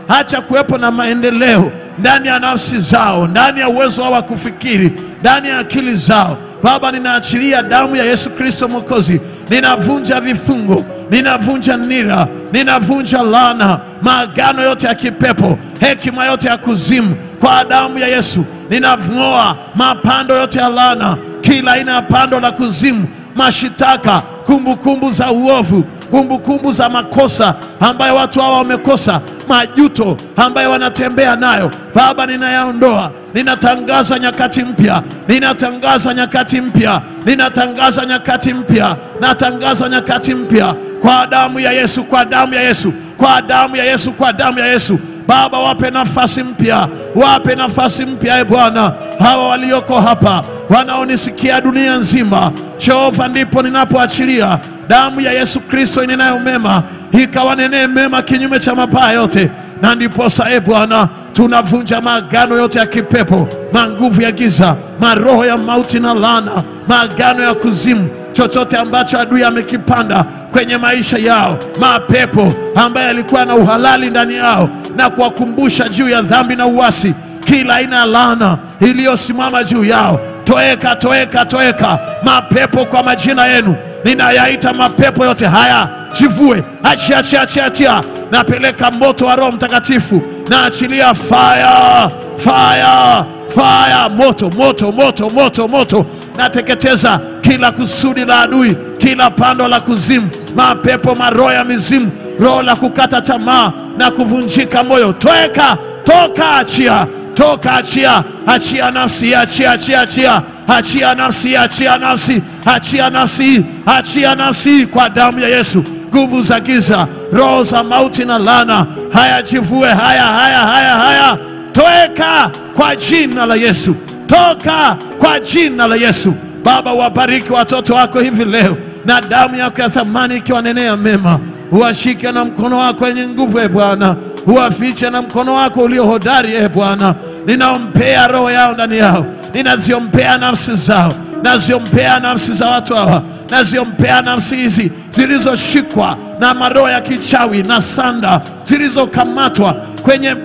acha kuwepo na maendeleo ndani ya nafsi zao, ndani ya uwezo wao wa kufikiri, ndani ya akili zao. Baba, ninaachilia damu ya Yesu Kristo Mwokozi, ninavunja vifungo, ninavunja nira, ninavunja laana, maagano yote ya kipepo, hekima yote ya kuzimu, kwa damu ya Yesu ninavung'oa mapando yote ya laana, kila aina ya pando la kuzimu, mashitaka, kumbukumbu za uovu, kumbukumbu za makosa ambayo watu hawa wamekosa, majuto ambayo wanatembea nayo. Baba, ninayaondoa, ninatangaza nyakati mpya, ninatangaza nyakati mpya, ninatangaza nyakati mpya, natangaza nyakati mpya kwa damu ya Yesu, kwa damu ya Yesu, kwa damu ya Yesu, kwa damu ya Yesu. Baba, wape nafasi mpya, wape nafasi mpya, e Bwana, hawa walioko hapa wanaonisikia dunia nzima. Jehova, ndipo ninapoachilia damu ya Yesu Kristo inenayo mema ikawanenee mema kinyume cha mabaya yote, na ndiposa e Bwana tunavunja maagano yote ya kipepo, manguvu ya giza, maroho ya mauti na laana, maagano ya kuzimu chochote ambacho adui amekipanda kwenye maisha yao, mapepo ambaye alikuwa na uhalali ndani yao na kuwakumbusha juu ya dhambi na uasi, kila aina ya laana iliyosimama juu yao, toeka, toeka, toeka mapepo kwa majina yenu, ninayaita mapepo yote haya, jivue, achia, achia, achia, achia. Napeleka moto wa Roho Mtakatifu, naachilia fire, fire, fire, moto, moto, moto, moto, moto nateketeza kila kusudi la adui, kila pando la kuzimu, mapepo, maroho ya mizimu, roho la kukata tamaa na kuvunjika moyo, toeka, toka, achia, toka, achia, achia nafsi, achia, achia, achia, achia nafsi, achia nafsi, achia nafsi, achia nafsi kwa damu ya Yesu. Nguvu za giza, roho za mauti na laana, haya jivue, haya, haya, haya, haya, toeka kwa jina la Yesu toka kwa jina la Yesu. Baba, wabariki watoto wako hivi leo, na damu yako ya thamani ikiwanenea mema. Uwashike na mkono wako wenye nguvu, e Bwana, uwafiche na mkono wako ulio hodari, e Bwana. Ninaompea roho yao ndani yao, ninaziompea nafsi zao, naziompea nafsi za watu hawa, naziompea nafsi hizi zilizoshikwa na maroho ya kichawi na sanda zilizokamatwa kwenye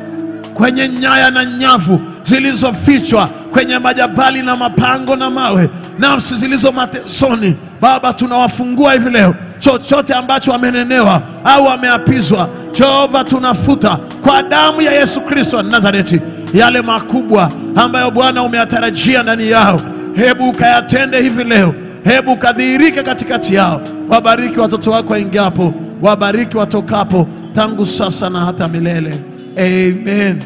kwenye nyaya na nyavu zilizofichwa kwenye majabali na mapango na mawe, nafsi zilizo matesoni. Baba, tunawafungua hivi leo, chochote ambacho wamenenewa au wameapizwa, Jehova, tunafuta kwa damu ya Yesu Kristo wa Nazareti yale makubwa ambayo Bwana umeyatarajia ndani yao, hebu ukayatende hivi leo, hebu ukadhihirike katikati yao. Wabariki watoto wako waingiapo, wabariki watokapo, tangu sasa na hata milele. Amen.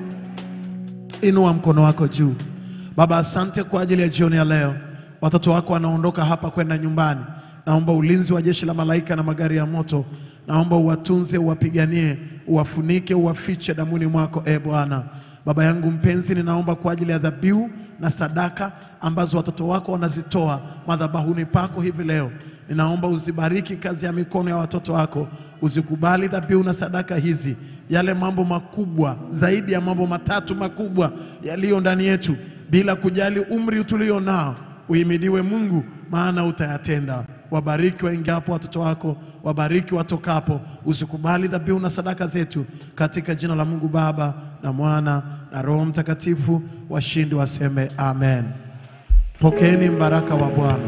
Inua mkono wako juu. Baba, asante kwa ajili ya jioni ya leo. Watoto wako wanaondoka hapa kwenda nyumbani. Naomba ulinzi wa jeshi la malaika na magari ya moto, naomba uwatunze, uwapiganie, uwafunike, uwafiche damuni mwako, e Bwana. Baba yangu mpenzi, ninaomba kwa ajili ya dhabihu na sadaka ambazo watoto wako wanazitoa madhabahuni pako hivi leo. Ninaomba uzibariki kazi ya mikono ya watoto wako, uzikubali dhabihu na sadaka hizi, yale mambo makubwa zaidi ya mambo matatu makubwa yaliyo ndani yetu, bila kujali umri tulio nao. Uhimidiwe Mungu, maana utayatenda. Wabariki waingiapo watoto wako, wabariki watokapo. Usikubali dhabihu na sadaka zetu, katika jina la Mungu Baba na Mwana na Roho Mtakatifu. Washindi waseme amen. Pokeeni mbaraka wa Bwana.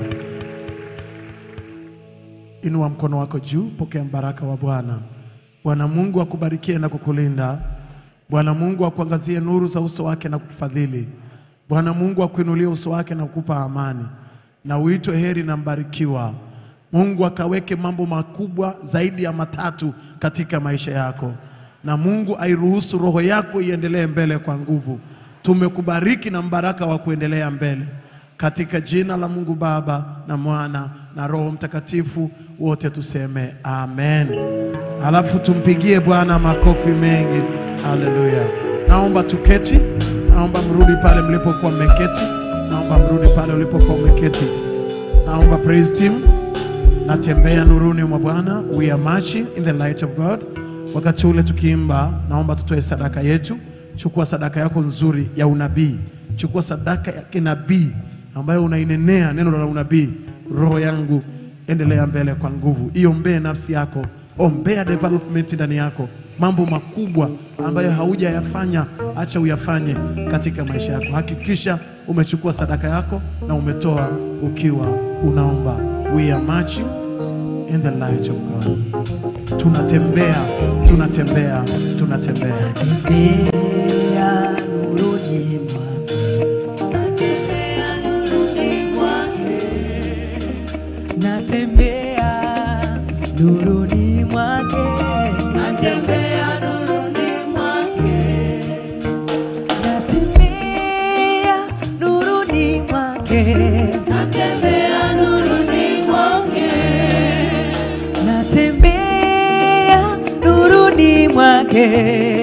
Inua mkono wako juu, pokea mbaraka wa Bwana. Bwana Mungu akubarikie na kukulinda. Bwana Mungu akuangazie nuru za uso wake na kukufadhili. Bwana Mungu akuinulie uso wake na kukupa amani, na uitwe heri na mbarikiwa. Mungu akaweke mambo makubwa zaidi ya matatu katika maisha yako, na Mungu airuhusu roho yako iendelee mbele kwa nguvu. Tumekubariki na mbaraka wa kuendelea mbele katika jina la Mungu Baba na Mwana na Roho Mtakatifu, wote tuseme amen. Alafu tumpigie Bwana makofi mengi. Haleluya! Naomba tuketi, naomba mrudi pale mlipokuwa mmeketi, naomba mrudi pale ulipokuwa umeketi. Naomba praise team, natembea nuruni mwa Bwana, we are marching in the light of God. Wakati ule tukiimba, naomba tutoe sadaka yetu. Chukua sadaka yako nzuri ya unabii, chukua sadaka ya kinabii ambayo unainenea neno la unabii. Roho yangu endelea mbele kwa nguvu, iombee nafsi yako, ombea development ndani yako, mambo makubwa ambayo haujayafanya, acha uyafanye katika maisha yako. Hakikisha umechukua sadaka yako na umetoa ukiwa unaomba. We are marching in the light of God. Tunatembea, tunatembea, tunatembea. Natembea nuruni mwake. Natembea nuruni mwake. Natembea nuruni mwake. Natembea nuruni mwake. Natembea nuruni mwake. Natembea nuruni mwake. Natembea nuruni mwake.